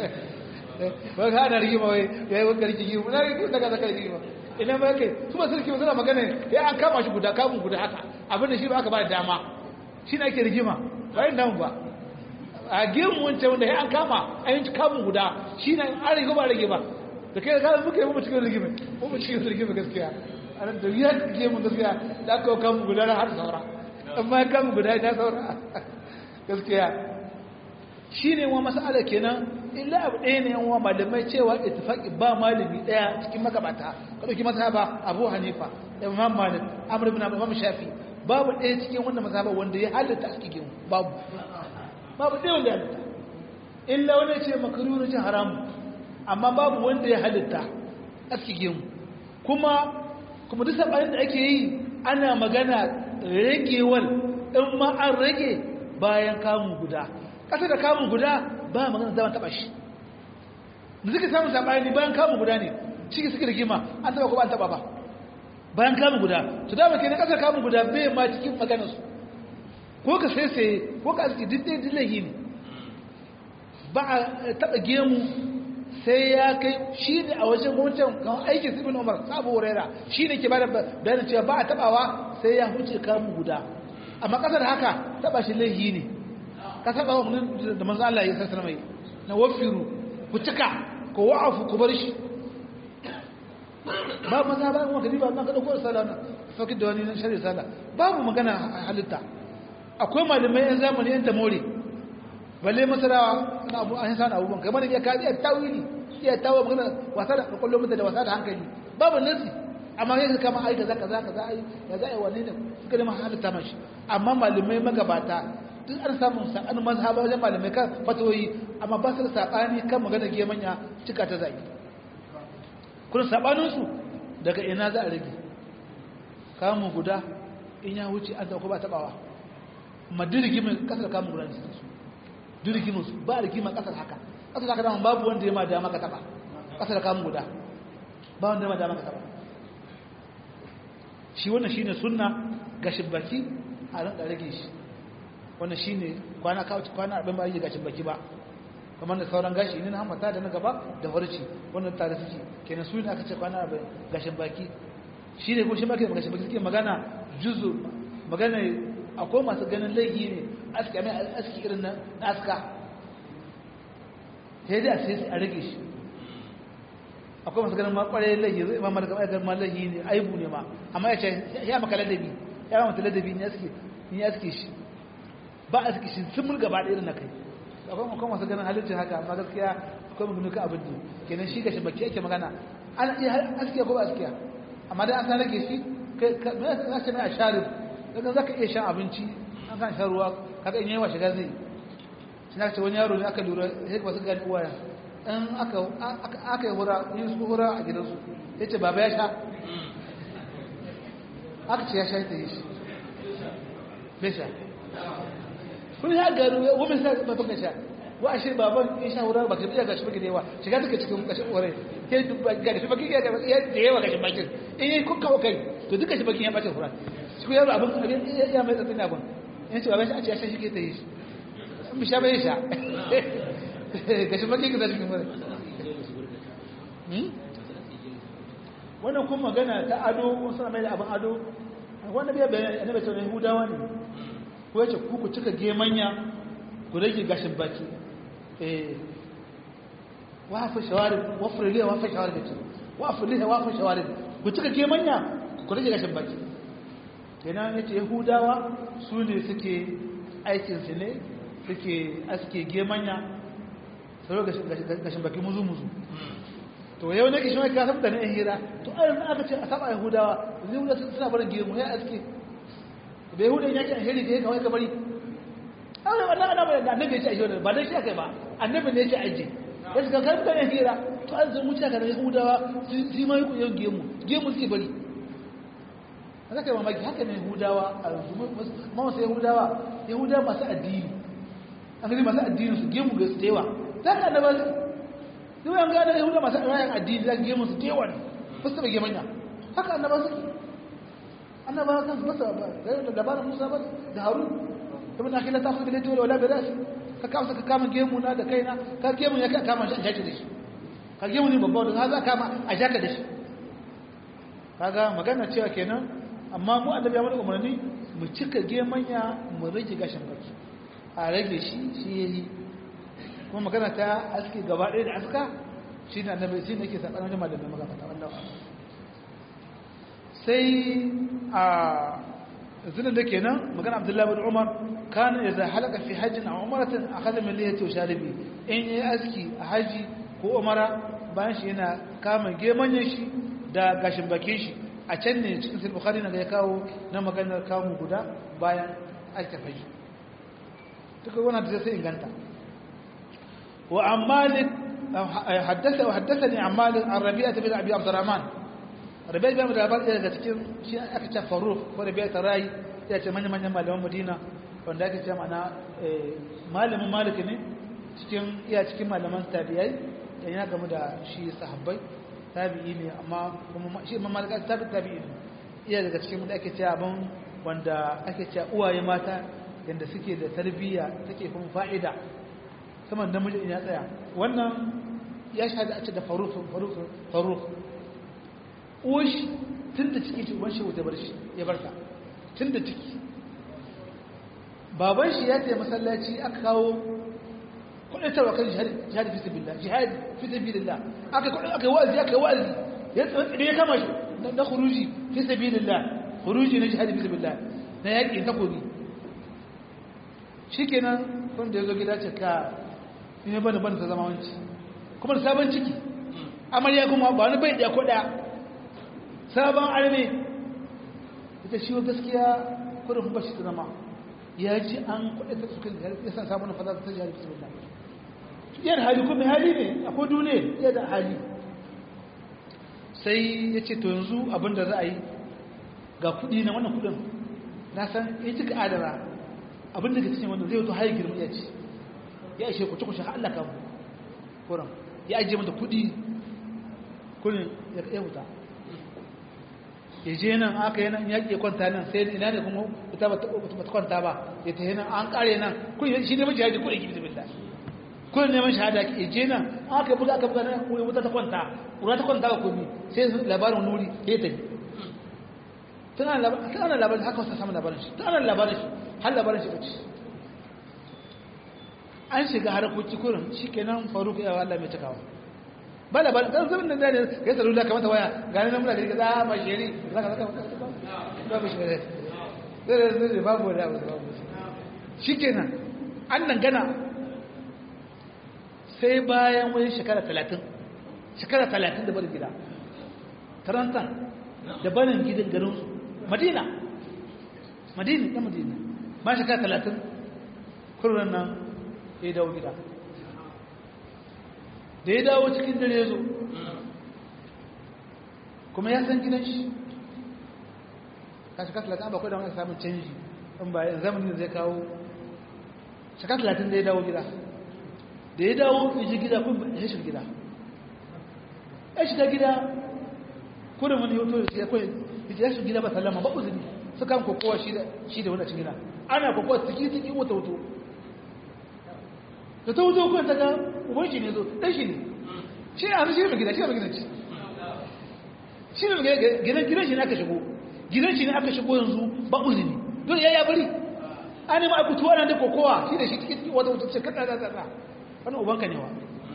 ba ka ana rigima wai ya yi wakar rike gemu na rike daga zaka rigima ina ba kai su ba sarki suna magana ya an kama shi guda kamun guda haka abin da shi ba aka ba da dama shi na ake rigima ba yin damu ba a gemu wancan wanda ya an kama a yin kamun guda shi na an rige ba rage ba da kai ka muka yi mu cikin rigima mu cikin rigima gaskiya a nan da ya gemu gaskiya da aka kamun guda na har saura amma ya kamun guda ya saura gaskiya shi ne wa masala kenan illa abu ɗaya ne wa malamai cewa ittifaqi ba malami ɗaya cikin magabata ka ɗauki mazhaba abu hanifa da imam malik amr ibn imam shafi babu ɗaya cikin wannan mazhaba wanda ya halitta a cikin babu babu ɗaya wanda ya halitta illa wani ce makaruhu ce haramu amma babu wanda ya halitta a cikin kuma kuma duk sabanin da ake yi ana magana ragewal in ma an rage bayan kamun guda ƙasa da kamun guda ba magana zaman taɓa shi da suka samun saɓani bayan kamun guda ne shi suke rigima an taɓa ko ba an taɓa ba bayan kamun guda to dama ke na ƙasar kamun guda bai ma cikin maganarsu ko ka sai sai ko ka aski duk ɗaya dillahi ne ba a taɓa gemu sai ya kai shi ne a wajen wancan kan aikin sibin umar sabu wurera shi ne ke bada bayanin cewa ba a taɓawa sai ya huce kamun guda amma ƙasar haka taɓa shi laihi ne ka taɓa wa da manzo Allah ya sassana mai na wafiru ku cika ku wa'afu ku bar shi ba maza ba kuma kadiba na kada ko sala na fakid da wani nan shari'a sala babu magana halitta akwai malamai yan zamani yan tamori balle masarawa na abu an san abubuwan kamar ya ka iya tawili iya tawo magana wasa da kullum mutum da wasa da hankali babu nasi amma yake kama ai kaza kaza kaza ai ya za ai wani ne suka da halitta mashi amma malamai magabata duk an samu sa'an mazhaba wajen malamai kan fatoyi amma ba su da sabani kan magana gemanya cika ta zaki kuna sabaninsu daga ina za a rage kamun guda in ya wuce an sauko ba tabawa ma dirigimin kasar kamun guda ne su dirigimin su ba rigima kasar haka kasar haka dama babu wanda ya ma dama ka taba kasar kamun guda ba wanda ya ma dama ka taba shi wannan shine sunna gashin baki a ran rage shi wannan shine kwana kwana abin ba yi gashin baki ba kamar da sauran gashi ne na hamata da na gaba da farci wannan tare suke kenan su ne aka ce kwana abin gashin baki shi ne ko shi baki gashin baki suke magana juzu magana akwai masu ganin laifi ne aski mai aski irin na aska sai dai a sai a rage shi akwai masu ganin ma kwarai laifi zai ma mara gaba ma laifi ne aibu ne ma amma ya ce ya maka ladabi ya maka ladabi ne aski ne aski shi ba aski shi sun mulga ba da irin na kai akwai makon masu ganin halittar haka amma gaskiya akwai magana ka abin ne kenan shi gashi baki ake magana ana iya askiya ko ba askiya amma dai an san rage shi za ce mai a sharif daga za ka iya shan abinci an kan shan ruwa kaga in yawa shiga zai shi na ce wani yaro ne aka lura sai ba su gani uwaya in aka yi hura yin su hura a gidansu ya ce baba ya sha aka ce ya sha ta yi shi bai sha kun ya garu wani sa ba baka sha wa ashe baban ya sha wurin baka biya gashi baki da yawa shiga take cikin kashin ore ke gashi baki ya da yawa gashi baki in yi kun kawo kai to duka shi baki ya bace fura shi yaro abin abin ya mai tsatsin abin in ce baban shi a ce ya sha shi ke ta yi shi in bi sha bai sha gashi baki ka zashi kuma wannan kuma magana ta ado suna mai da abin ado wanda bai bayan annabi sallallahu alaihi hudawa ne ko yace ku ku cika gemanya ku rage gashin baki eh wafa shawarib wafra liya wafa shawarib ce wafa liya wafa shawarib ku cika gemanya ku rage gashin baki kenan yace yahudawa su ne suke aikin su ne suke aske gemanya sai gashin baki muzu muzu to yau ne kishi mai ka san da ne hira to ayin aka ce a saba yahudawa yahudawa suna barin gemu ya aske bai hudun ya ce alheri da ya kawai ka bari aure wannan ana bai da annabi ya ce aje ba dai shi akai ba annabi ne ya ce aje ya shiga kai mutane hira to an zan mutaka da yahudawa su ma yi kuyen gemu gemu suke bari haka kai mamaki haka ne yahudawa a ma wasu yahudawa yahudawa masu addini an gani masu addini su gemu ga su da yawa za ka annaba su yau an gane yahudawa masu rayan addini za ka gemu su da yawa ne ba su taɓa gemanya haka annaba suke annabawa kan su masa da labarin Musa ba da Harun ibn Akhila ta fuka da dole wala da rashi ka kama ka kama gemu na da kaina ka gemu ya ka kama shi a jaki da shi ka gemu ne babba da za kama a jaka da shi kaga magana cewa kenan amma mu annabi ya mana umarni mu cika gemanya mu rage gashin baki a rage shi shi yayi kuma magana ta aski gaba ɗaya da aska shi ne annabi shi ne ke saɓanin jama'a da magana ta wannan sai a zinin da ke nan magana abdullahi bin umar kana ya za halaka fi hajjin a umaratin a kada min liyar to sharibi in yi aski a haji ko umara bayan shi yana kama gemanyan shi da gashin bakin shi a can ne cikin sai bukhari na ya kawo na maganar kamu guda bayan aikin haji duka wannan da sai inganta wa ammalik haddasa wa haddathani ammalik an rabi'a bin abi abdurrahman rabi'a bin labar ɗaya daga cikin shi aka ce faruk ko rabi'a ta rayi ya ce manyan manyan malaman madina wanda ake cewa mana malamin maliki ne cikin iya cikin malaman tabi'ai da yana game da shi sahabbai tabi'i ne amma kuma shi ma malika tabi tabi'i ne iya daga cikin da ake cewa abin wanda ake cewa uwaye mata yanda suke da tarbiyya take kuma fa'ida saman namiji in ya tsaya wannan ya shahada a ce da faruk faruk faruk uwashi tun da ciki ce ubanshi wata bar shi ya barta tun da ciki baban shi ya taya masallaci aka kawo kudatarwa kan jihadi fi sabilillah jihadi fi sabilillah aka aka wa'azi aka wa'azi ya tsare ya kama shi na khuruji fi sabilillah khuruji na jihadi fi sabilillah na yaki ta kobi shikenan wanda yazo gida ce ka ne bana bana ta zama wanci kuma sabon ciki amarya kuma ba wani bai da koda sabon arme ita shi gaskiya kurin bashi ta zama ya ji an kuɗe ta sukan ya san sabon fada ta jihar bismillah yan hali kuma hali ne akwai duniya ya da hali sai ya ce to yanzu abinda za a yi ga kuɗi na wannan kuɗin na san ya cika adara abinda ka cikin wannan zai wato hayi girma ya ce ya ishe ku cikin Allah ka mu kuran ya ajiye mata kuɗi kullum ya wuta ya je nan aka yi nan yaƙi ya kwanta nan sai ina ne kuma ita ba ta kwanta ba ya ta nan an ƙare nan kun shi ne majiyaji ko iki bismillah kun neman shahada ya je nan aka buga aka buga nan ko wuta ta kwanta wuta ta kwanta ba komi sai labarin nuri ya tafi tana labarin haka wasu samun labarin shi tana labarin shi har labarin shi bace an shiga harakoki kurin shi kenan faruk ya Allah mai cikawa ba da ba dan zaman da ne ya tsaro da kamata waya gani nan muna gari za ma sheri za ka zaka ba ba shi ne zai zai babu da babu shikenan an nan gana sai bayan wani shekara 30 shekara 30 da barin gida taranta da barin gidan garin su madina madina ta madina ba shekara 30 kurran nan ya dawo gida da ya dawo cikin dare zo kuma ya san gidan shi kashi kasu latin abakwai da wani samun canji in ba yin zamanin da zai kawo shaka talatin da ya dawo gida da ya dawo ya ji gida kun ya shi gida ya shiga gida kudin wani hoto da ya kwaye ya shi gida ba sallama ba uzuri su kan kokowa shi da wani cikin gida ana kokowa tsiki-tsiki wata wuto da ta wuto kuwa ta ga uban shi ne zo ɗan shi ne shi ne a shi ne gida shi ne mai gidanci shi ne gidan gidan shi ne aka shigo gidan shi ne aka shigo yanzu ba uzini don ya ya bari an yi ma'aikutu wannan da kokowa shi da shi cikin wata wuta ce kada da tsada wani ubanka ne wa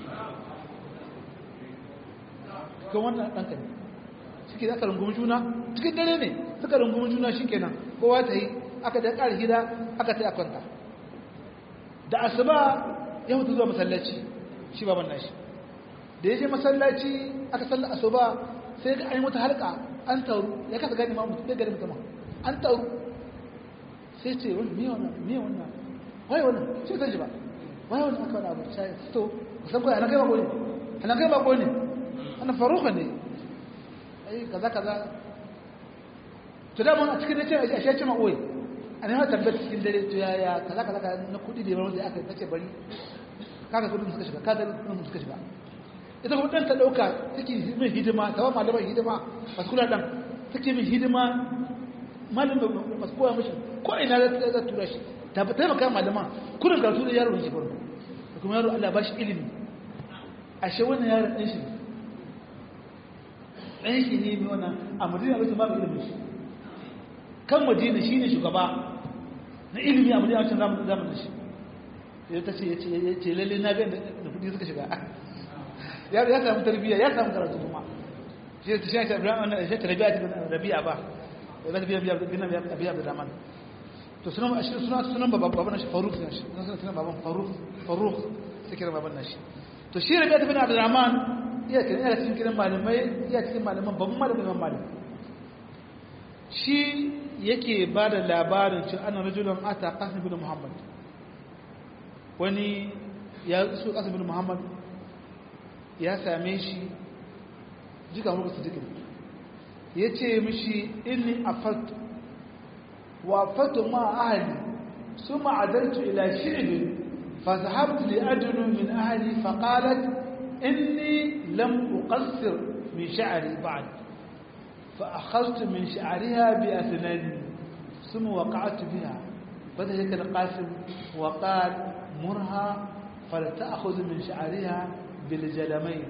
kan wannan ɗanka ne suke da aka rungumi juna cikin dare ne suka rungumi juna shi kenan kowa ta yi aka da ƙara gida aka ta yi a kwanta da asuba ya mutu zuwa masallaci shi baban nashi da ya je masallaci aka salla asuba sai ga an wata halka an taru ya kasa gani ma mutum gari mutum an taru sai ce wani miya wannan miya wannan waye wannan sai ta ji ba waye wannan aka wani abu sai to kusan kawai ana kai bako ne ana kai bako ne ana faruka ne ai kaza kaza to da mun a cikin dace a shi ce ma oye an yi tambayar cikin dare to yaya kaza kaza na kudi da yawan da aka tace bari kaga kudin suka shiga kaga kudin suka shiga ita kuma ɗan ta ɗauka take min hidima ta ba malaman hidima masu kula ɗan take min hidima malamin masu koya mashi ko ina za tura shi ta fi taimaka malaman kudin karatu da yaro shi farko da kuma yaro Allah ba shi ilimi ashe wannan yaron ɗan shi ɗan shi ne mai wannan a madina bai ba ilimin shi kan madina shi ne shugaba na ilimi a madina wancan zamanin shi ya ta ce ya ce lalle na ga da kudi suka shiga ya ya samu tarbiyya ya samu karatu kuma shi ta shi ta Ibrahim shi ta Rabi'a ta Rabi'a ba ya ba biya biya bin biya da Rahman to sunan shi sunan sunan baban baban shi Faruk ne shi sunan sunan baban Faruk Faruk sai kira baban nashi to shi Rabi'a bin Abdurrahman iya cikin iya cikin kiran malamai iya cikin malaman babban malamin Imam Malik shi yake ba da labarin cewa ana rajulun ata Qasim bin Muhammad wani ya su Qasim bin Muhammad ya same shi jika muku su jikin ya ce mishi inni a fatu wa fatu ma ahali ثم عدلت إلى شعب فذهبت لأدنو من أهلي فقالت إني لم أقصر من شعري بعد فأخذت من شعرها بأثنان ثم وقعت بها فذلك القاسم وقال مرها فلتأخذ من شعرها بالجلمين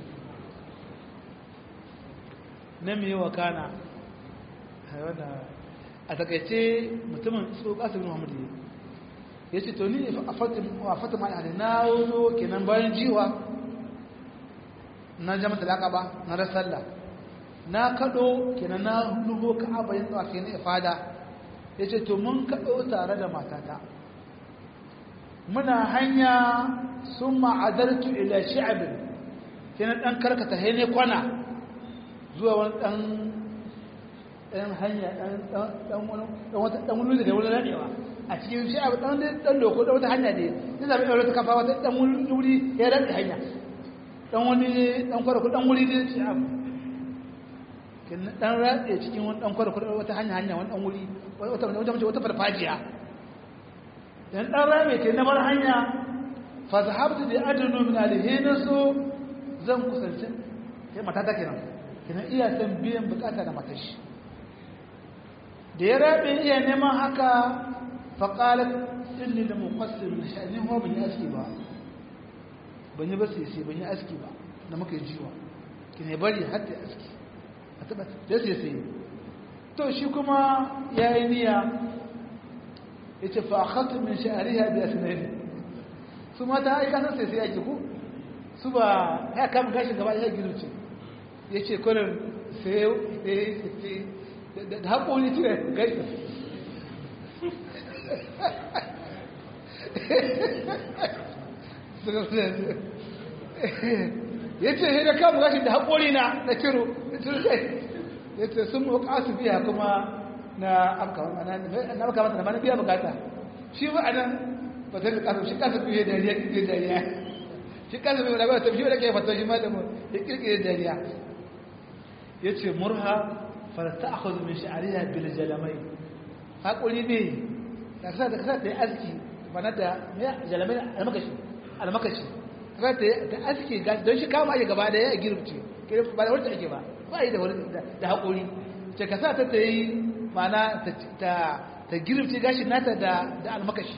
نمي وكان a takaice mutumin su kasar muhammadu ya ce to ni a fatima da na zo kenan bayan jiwa na jama talaka ba na rasalla na kado kenan na nubo ka abayin tsawa ke na ifada ya ce to mun kado tare da matata muna hanya sun ma'adartu ila shi'abin kenan dan karkata haine kwana zuwa wani dan ɗan hanya ɗan wani da wani ranewa a cikin shi abu ɗan ɗan loko ɗan wata hanya ne ya zaɓi ɗaure ta kafa wata ɗan wuri ya rantsa hanya ɗan wani ɗan kwarku ɗan wuri ne ce abu ɗan rantsa cikin wani ɗan kwarku wata hanya hanya wani ɗan wuri wata mace wata farfajiya dan ɗan rame ke na bar hanya fa zahabtu bi adnu min alhina so zan kusanci kai mata ta kenan kenan iya san biyan bukata da matashi da ya rabe iya neman haka faƙalar inni da muƙasir na sha'anin ho ban yi aski ba ban yi ba sai sai ban yi aski ba da muka yi jiwa ki ne bari har da aski a taɓa da sai sai to shi kuma ya yi niyya ya ce fa akhatu min sha'ariha bi asnani su mata ai kasan sai sai ake ku su ba ya kama gashin gaba ya girce ya ce kwanan sai da haƙoli cire gaisa ya ce da kama gashi da haƙoli na na ciro ya ce sun muka su biya kuma na amka mata da mana biya bukata shi ba a nan ba ta fi kasu shi kasu biya dariya kirkir dariya shi kasu biya dariya ta fi da ke fata shi ma da mu ya kirkir dariya ya ce murha فلتأخذ من شعرها بالجلمين haƙuri ne da kasa da kasa ta yi aski bana da jalamai almakashi almakashi kasa ta aski don shi kama ake gaba da ya girce ba da wacce ake ba ba yi da wani da haƙuri ce kasa ta ta yi mana ta girce gashin nata da almakashi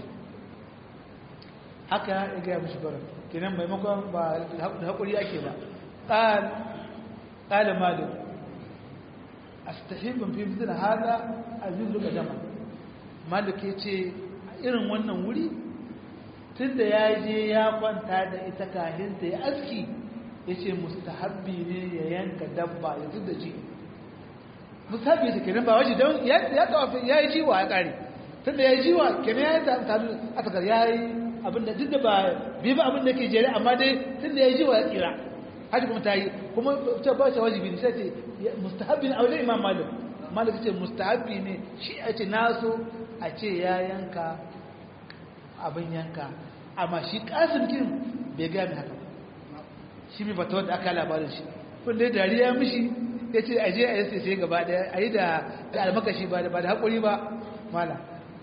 haka ya gaya mashi barin kenan maimakon ba da haƙuri ake ba ƙalin malin astahibin fi mutum hada a zuzu ga jama malik ya ce a irin wannan wuri tun da ya je ya kwanta da ita kahinta ya aski ya ce mustahabbi ne ya yanka dabba ya zub da ji mustahabbi ta kenan ba waje don ya tawafi ya yi jiwa ya kare tun da ya yi jiwa kenan ya yi tanu a takar ya yi abinda duk da ba bi ba abinda ke jere amma dai tun da ya yi jiwa ya tsira hajji kuma ta yi kuma ta ba ta wajibi ne sai ce mustahabbi ne a wajen imam malik malik ce mustahabbi ne shi a ce naso a ce ya yanka abin yanka amma shi kasim kin bai gaya mai haka shi mai fata wadda aka labarin shi kun dai dariya mishi ya ce a je a yi sai gaba daya a yi da almakashi ba da haƙuri ba mala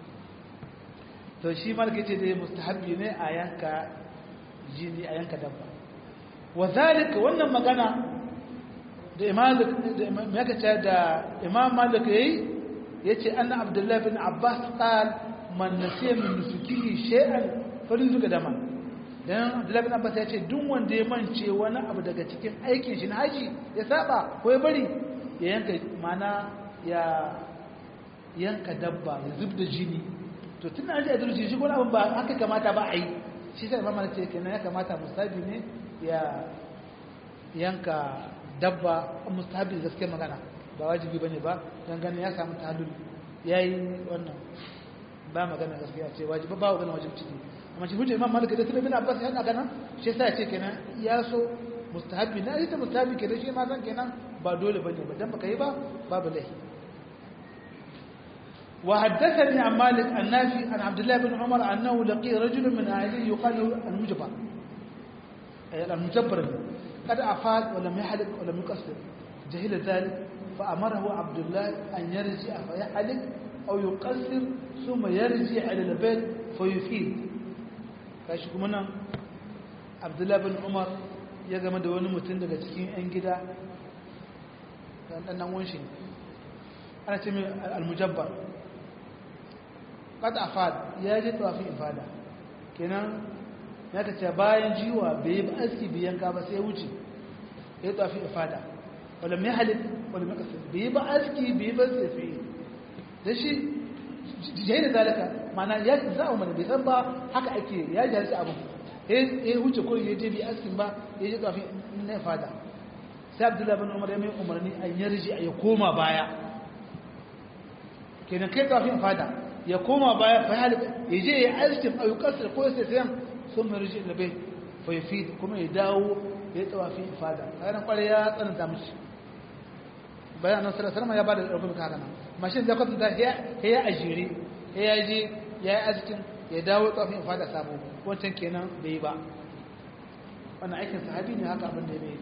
to shi malik ya ce dai mustahabbi ne a yanka jini a yanka dabba wa zalika wannan magana da imam da imam malik yayi yace anna abdullahi bin abbas qal man nasiya min nusukihi shay'an falyuzuka dama dan abdullahi bin abbas yace duk wanda ya mance wani abu daga cikin aikin shi na haji ya saba ko ya bari ya yanka mana ya yanka dabba ya zubda jini to tun an ji adalci shi wani abu ba haka kamata ba a yi shi sai imam malik ce kenan ya kamata musabi ne ya yanka dabba mustahabi da gaske magana ba wajibi bane ba dan ganin ya samu talul yayi wannan ba magana gaskiya ce wajibi ba magana wajibi ciki amma shi hujja imam malik da ibn abbas ya haka nan shi sai ya ce kenan ya so mustahabi na ita mustahabi kenan shi ma san kenan ba dole bane ba dan baka yi ba babu lahi وحدثني عن مالك النافي عن عبد الله بن عمر أنه لقي رجل من أهله يقال له المجبر المجبر قد أفاد ولم يحلق ولم يقصر جهل ذلك فأمره عبد الله أن يرجع فيحلق أو يقصر ثم يرجع إلى البيت فيفيد kashi kuma nan abdullahi bin umar ya game da wani mutum daga cikin 'yan gida ɗanɗannan wunshi ana ce mai almujabbar ƙata afad ya je tawafin ifada kenan ya ka ce bayan jiwa bai yi ba aski biyan ka ba sai ya wuce ya yi tawafin ifada wadda mai halin wadda mai kasar bai yi ba aski bai yi ba sai sai da shi jayi da zalika mana ya za a umarni bai san ba haka ake ya ji harsu abu ya wuce ko ya je bi askin ba ya je kafin na fada sai abdullahi bin umar ya mai umarni an yarji ya koma baya kenan kai kafin fada ya koma baya fa ya ya je ya askin ayyukansa ko ya sai sun mai rijin da bai fa ya fi kuma ya dawo ya tawafi fada kayan kwarai ya tsananta mishi bayan nan sallallahu alaihi ya bada rubun ka kana mashin da kwatanta ya ya ajiri ya je ya yi askin ya dawo kafin fada sabo wancan kenan bai ba wannan aikin sahabi ne haka abin da ya bai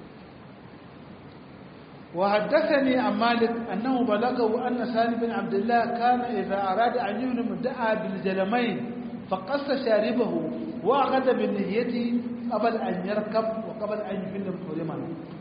وحدثني عن مالك أنه بلغه أن سالم بن عبد الله كان إذا أراد أن يهنم دعا بالجلمين فقص شاربه وأخذ بالنهية قبل أن يركب وقبل أن يفل محرما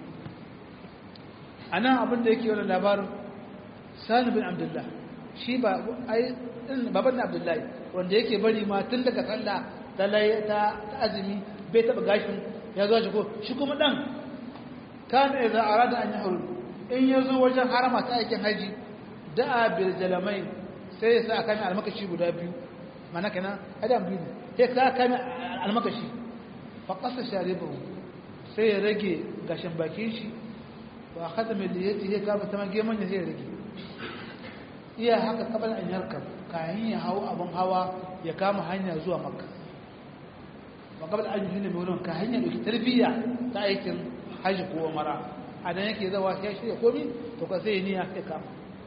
أنا أبن ديكي ولا لابار سالم بن عبد الله shi ba ai baban Abdullahi wanda yake bari ma tun daga sallah ta ta azumi bai taba gashin ya zo shi ko shi kuma dan kana idza arada an yahrum in yazo wajen harama ta aikin haji da'a bil jalamai sai ya sa kan almakashi guda biyu mana kana adam biyu sai ka kan almakashi fa qasa sharibahu sai ya rage gashin bakin shi wa khatama liyati ya kama taman geman ya sai ya rage iya haka kabal an yarkab kayan ya hawo abun hawa ya kama hanya zuwa makka wa kabal an yi ne mai wurin ka hanya da tarbiyya ta aikin haji ko mara a dan yake zawa sai shirya komi to ka sai niyya sai kama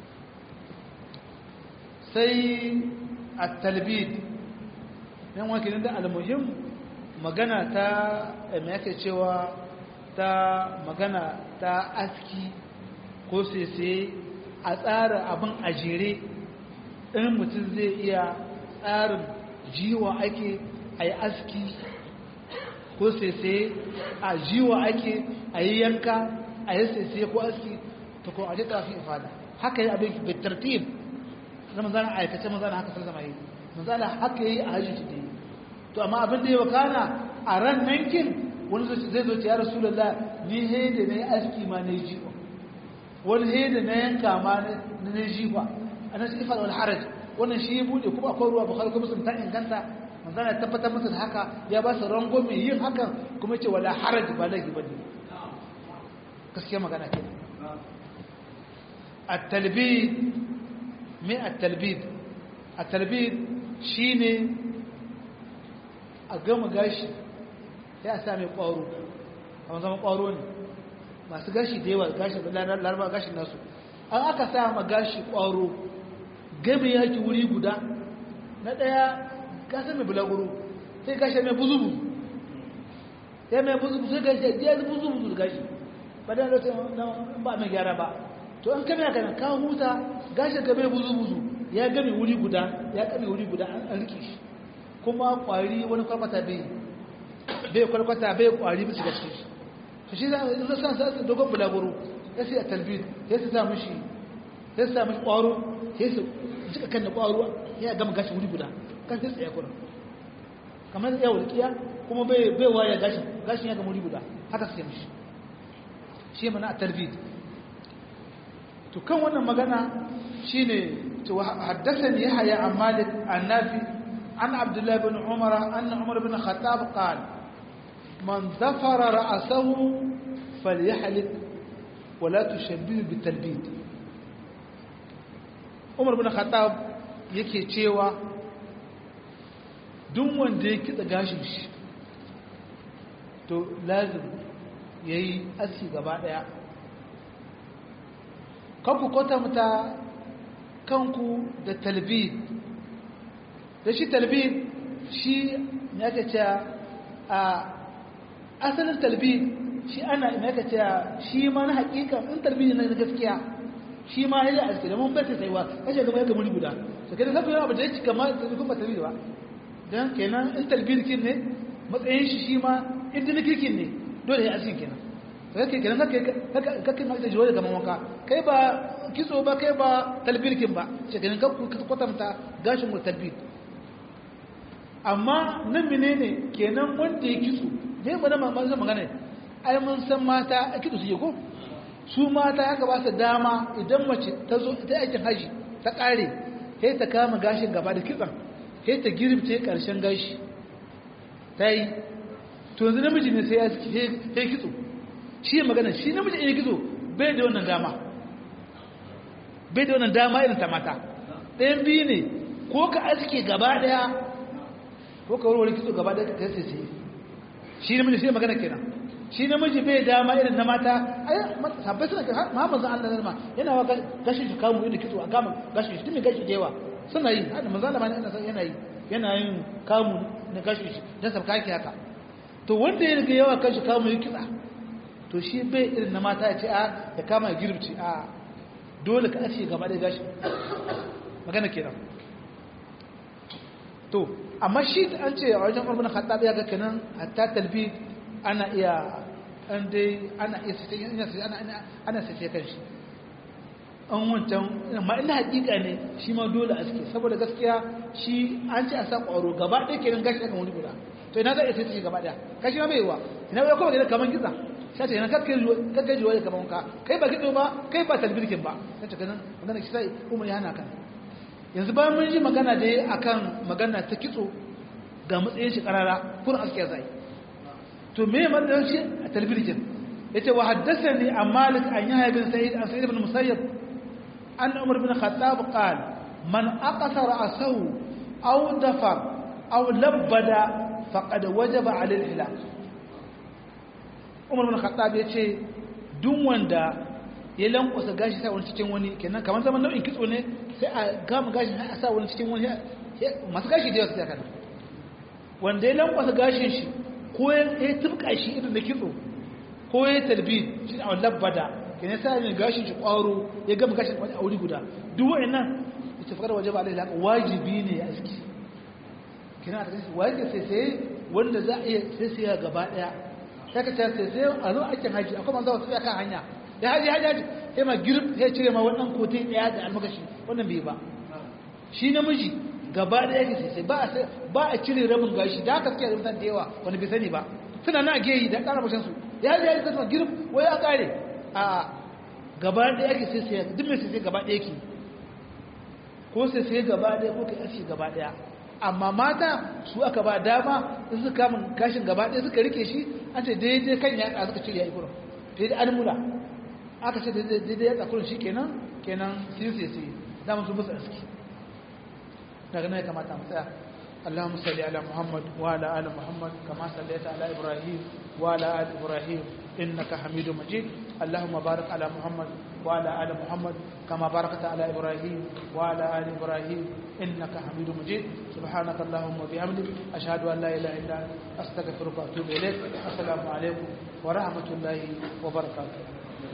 sai at-talbid yan wake da al-muhim magana ta me yake cewa ta magana ta aski ko sai a tsara abin a jere in mutum zai iya tsarin jiwa ake a yi aski ko sai a jiwa ake a yi yanka a yi sai ko aski ta ko a ji tafi ifada haka yi abin bitartib na manzana aikace manzana haka sallama yi manzana haka yi a hajji da yi to amma abin da ya wakana a ran nankin wani zai zo ce ya rasu lalla ni haida na yi aski ma na yi jiwa wani haida na yanka ma na na jiwa a nan shi ifada wani haraj wannan shi ya buɗe kuma akwai ruwa bukhari kuma sun ta inganta manzana ya tabbatar masa da haka ya ba su rango mai yin hakan kuma ce wala haraj ba laifi ba ne gaskiya magana ke at-talbid me at-talbid at-talbid shine a gama gashi sai a sa mai ƙwaro a zama ƙwaro ne masu gashi da yawa gashi laraba gashin nasu an aka sa ma gashi ƙwaro game yaki wuri guda na ɗaya gasa mai bulaguro sai gashi mai buzubu sai mai buzubu sai gashi ya buzubu da gashi ba da lokacin ba mai gyara ba to an kame haka ka huta gashi ga mai buzubu ya game wuri guda ya game wuri guda an rike shi kuma kwari wani kwalkwata bai bai kwalkwata bai kwari bisa ga cikin shi to shi za a san sa dogon bulaguro ya sai a talbid ya su sa mishi ya su sa mishi kwaro ya su jika kan da kwaro ya gama gashi wuri guda kan sai tsaye kurin kamar ya walƙiya kuma bai bai waya gashin gashin ya gama wuri guda haka sai mishi shi mana a talbid to kan wannan magana shine to haddathani yahya an malik an nafi عن عبد الله بن عمر أن عمر بن الخطاب قال من ظفر رأسه فليحلق ولا تشبه بالتلبيد عمر بن الخطاب yake cewa duk wanda ya kitsa gashin shi to lazim ya yi aski gaba daya kanku kwatanta kanku da talbid da shi talbid shi ya ka ce a asalin talbid shi ana ya ka ce shi ma na hakika in talbid na gaskiya shi ma ya aske da mun bai sai wa kashe gaba ya ga muri guda to kai da abu da yake kamar da kuma talbir ba dan kenan in talbir kin ne matsayin shi shi ma in da kirkin ne dole ya aske kenan to kake kenan kake kake ma da jiwa kamar wanka kai ba kitso ba kai ba talbir kin ba shi kenan ka kwatanta gashin mu talbir amma nan menene kenan wanda ya kitso dai ba na mamman magana ai mun san mata a kitso su yi ko su mata ya gaba su dama idan mace ta zo ta aikin haji ta kare sai ta kama gashin gaba da kitsan sai ta girbce karshen gashi ta yi to yanzu namiji ne sai ya sai kitso shi magana shi namiji ne kitso bai da wannan dama bai da wannan dama irin ta mata ɗayan biyu ne ko ka aske gaba ɗaya ko ka warware kitso gaba ɗaya ka sai sai shi namiji sai magana kenan shi namiji bai dama irin na mata ai sabbai suna Muhammad zan Allah zalma yana wa gashi shi kamu inda kitso a kama gashi shi tumi gashi da yawa suna yi hada manzo Allah yana yana yi yana yin kamu na gashi shi dan sabka yake haka to wanda ya riga yawa kashi kamu yi kitsa to shi bai irin na mata ya ce a da kama girbci a dole ka ace gaba da gashi magana kenan to amma shi an ce a wajen Umar bin Khattab ya ga kenan hatta talbi ana iya an dai ana iya sace ana ana sace kan shi an wancan amma ina hakika ne shi ma dole a suke saboda gaskiya shi an ce a sa ƙwaro gaba ɗaya kenan gashi akan wani guda to ina za a sace gaba ɗaya kashi ma bai yiwa ina bai kuma gidan kaman kitsa sai ce ina kakkai kakkai jiwa da kaman ka kai ba kitso ba kai ba talbirkin ba sai ce kanan magana shi sai umar ya hana kan yanzu bayan mun ji magana da akan magana ta kitso ga matsayin shi karara kun aske zai to me matsayin shi a talbirjin yace wa haddathani an malik an yahya bin sa'id an sa'id ibn musayyib an umar bin khattab qala man aqasa ra'sahu aw dafar aw labbada faqad wajaba 'ala al-hilal umar bin khattab yace duk wanda ya lankwasa gashi sa wani cikin wani kenan kamar zaman nau'in kitso ne sai a gama gashi a sa wani cikin wani masu gashi da yawa su kana wanda ya lankwasa gashin shi ko ya tubka shi irin da kitso ko ya talbi shi a labbada ke ne sa ne gashin shi kwaro ya gama gashin wani a wuri guda duk wa'annan ita fakar waje ba alaihi haka wajibi ne ya aski kina da shi wajibi sai sai wanda za a iya sai sai gaba daya sai ka sai sai a zo aikin haji akwai manzo wasu kan hanya da haji haji haji sai ma girb sai cire ma wannan kotai daya da almakashi wannan bai ba shi namiji gaba da yake sai ba a ba a cire rabin gashi da haka suke rubutan da yawa wani bai sani ba suna na geyi da ƙara bashin su ya ji ya ji kasuwa girb wai ya ƙare a gaba da yake sai sai duk mai sai gaba da yake ko sai sai gaba da ko kai aski gaba daya amma mata su aka ba dama in suka kamun gashin gaba daya suka rike shi an ce daidai kan ya suka cire ya yi kurum daidai an mula aka ce daidai ya tsakurin shi kenan kenan sai sai sai dama su musu aski daga nan ya kamata mu tsaya اللهم صل على محمد وعلى ال محمد كما صليت على ابراهيم وعلى ال ابراهيم انك حميد مجيد اللهم بارك على محمد وعلى ال محمد كما باركت على ابراهيم وعلى ال ابراهيم انك حميد مجيد سبحانك اللهم وبحمدك اشهد ان لا اله الا انت استغفرك واتوب اليك السلام عليكم ورحمه الله وبركاته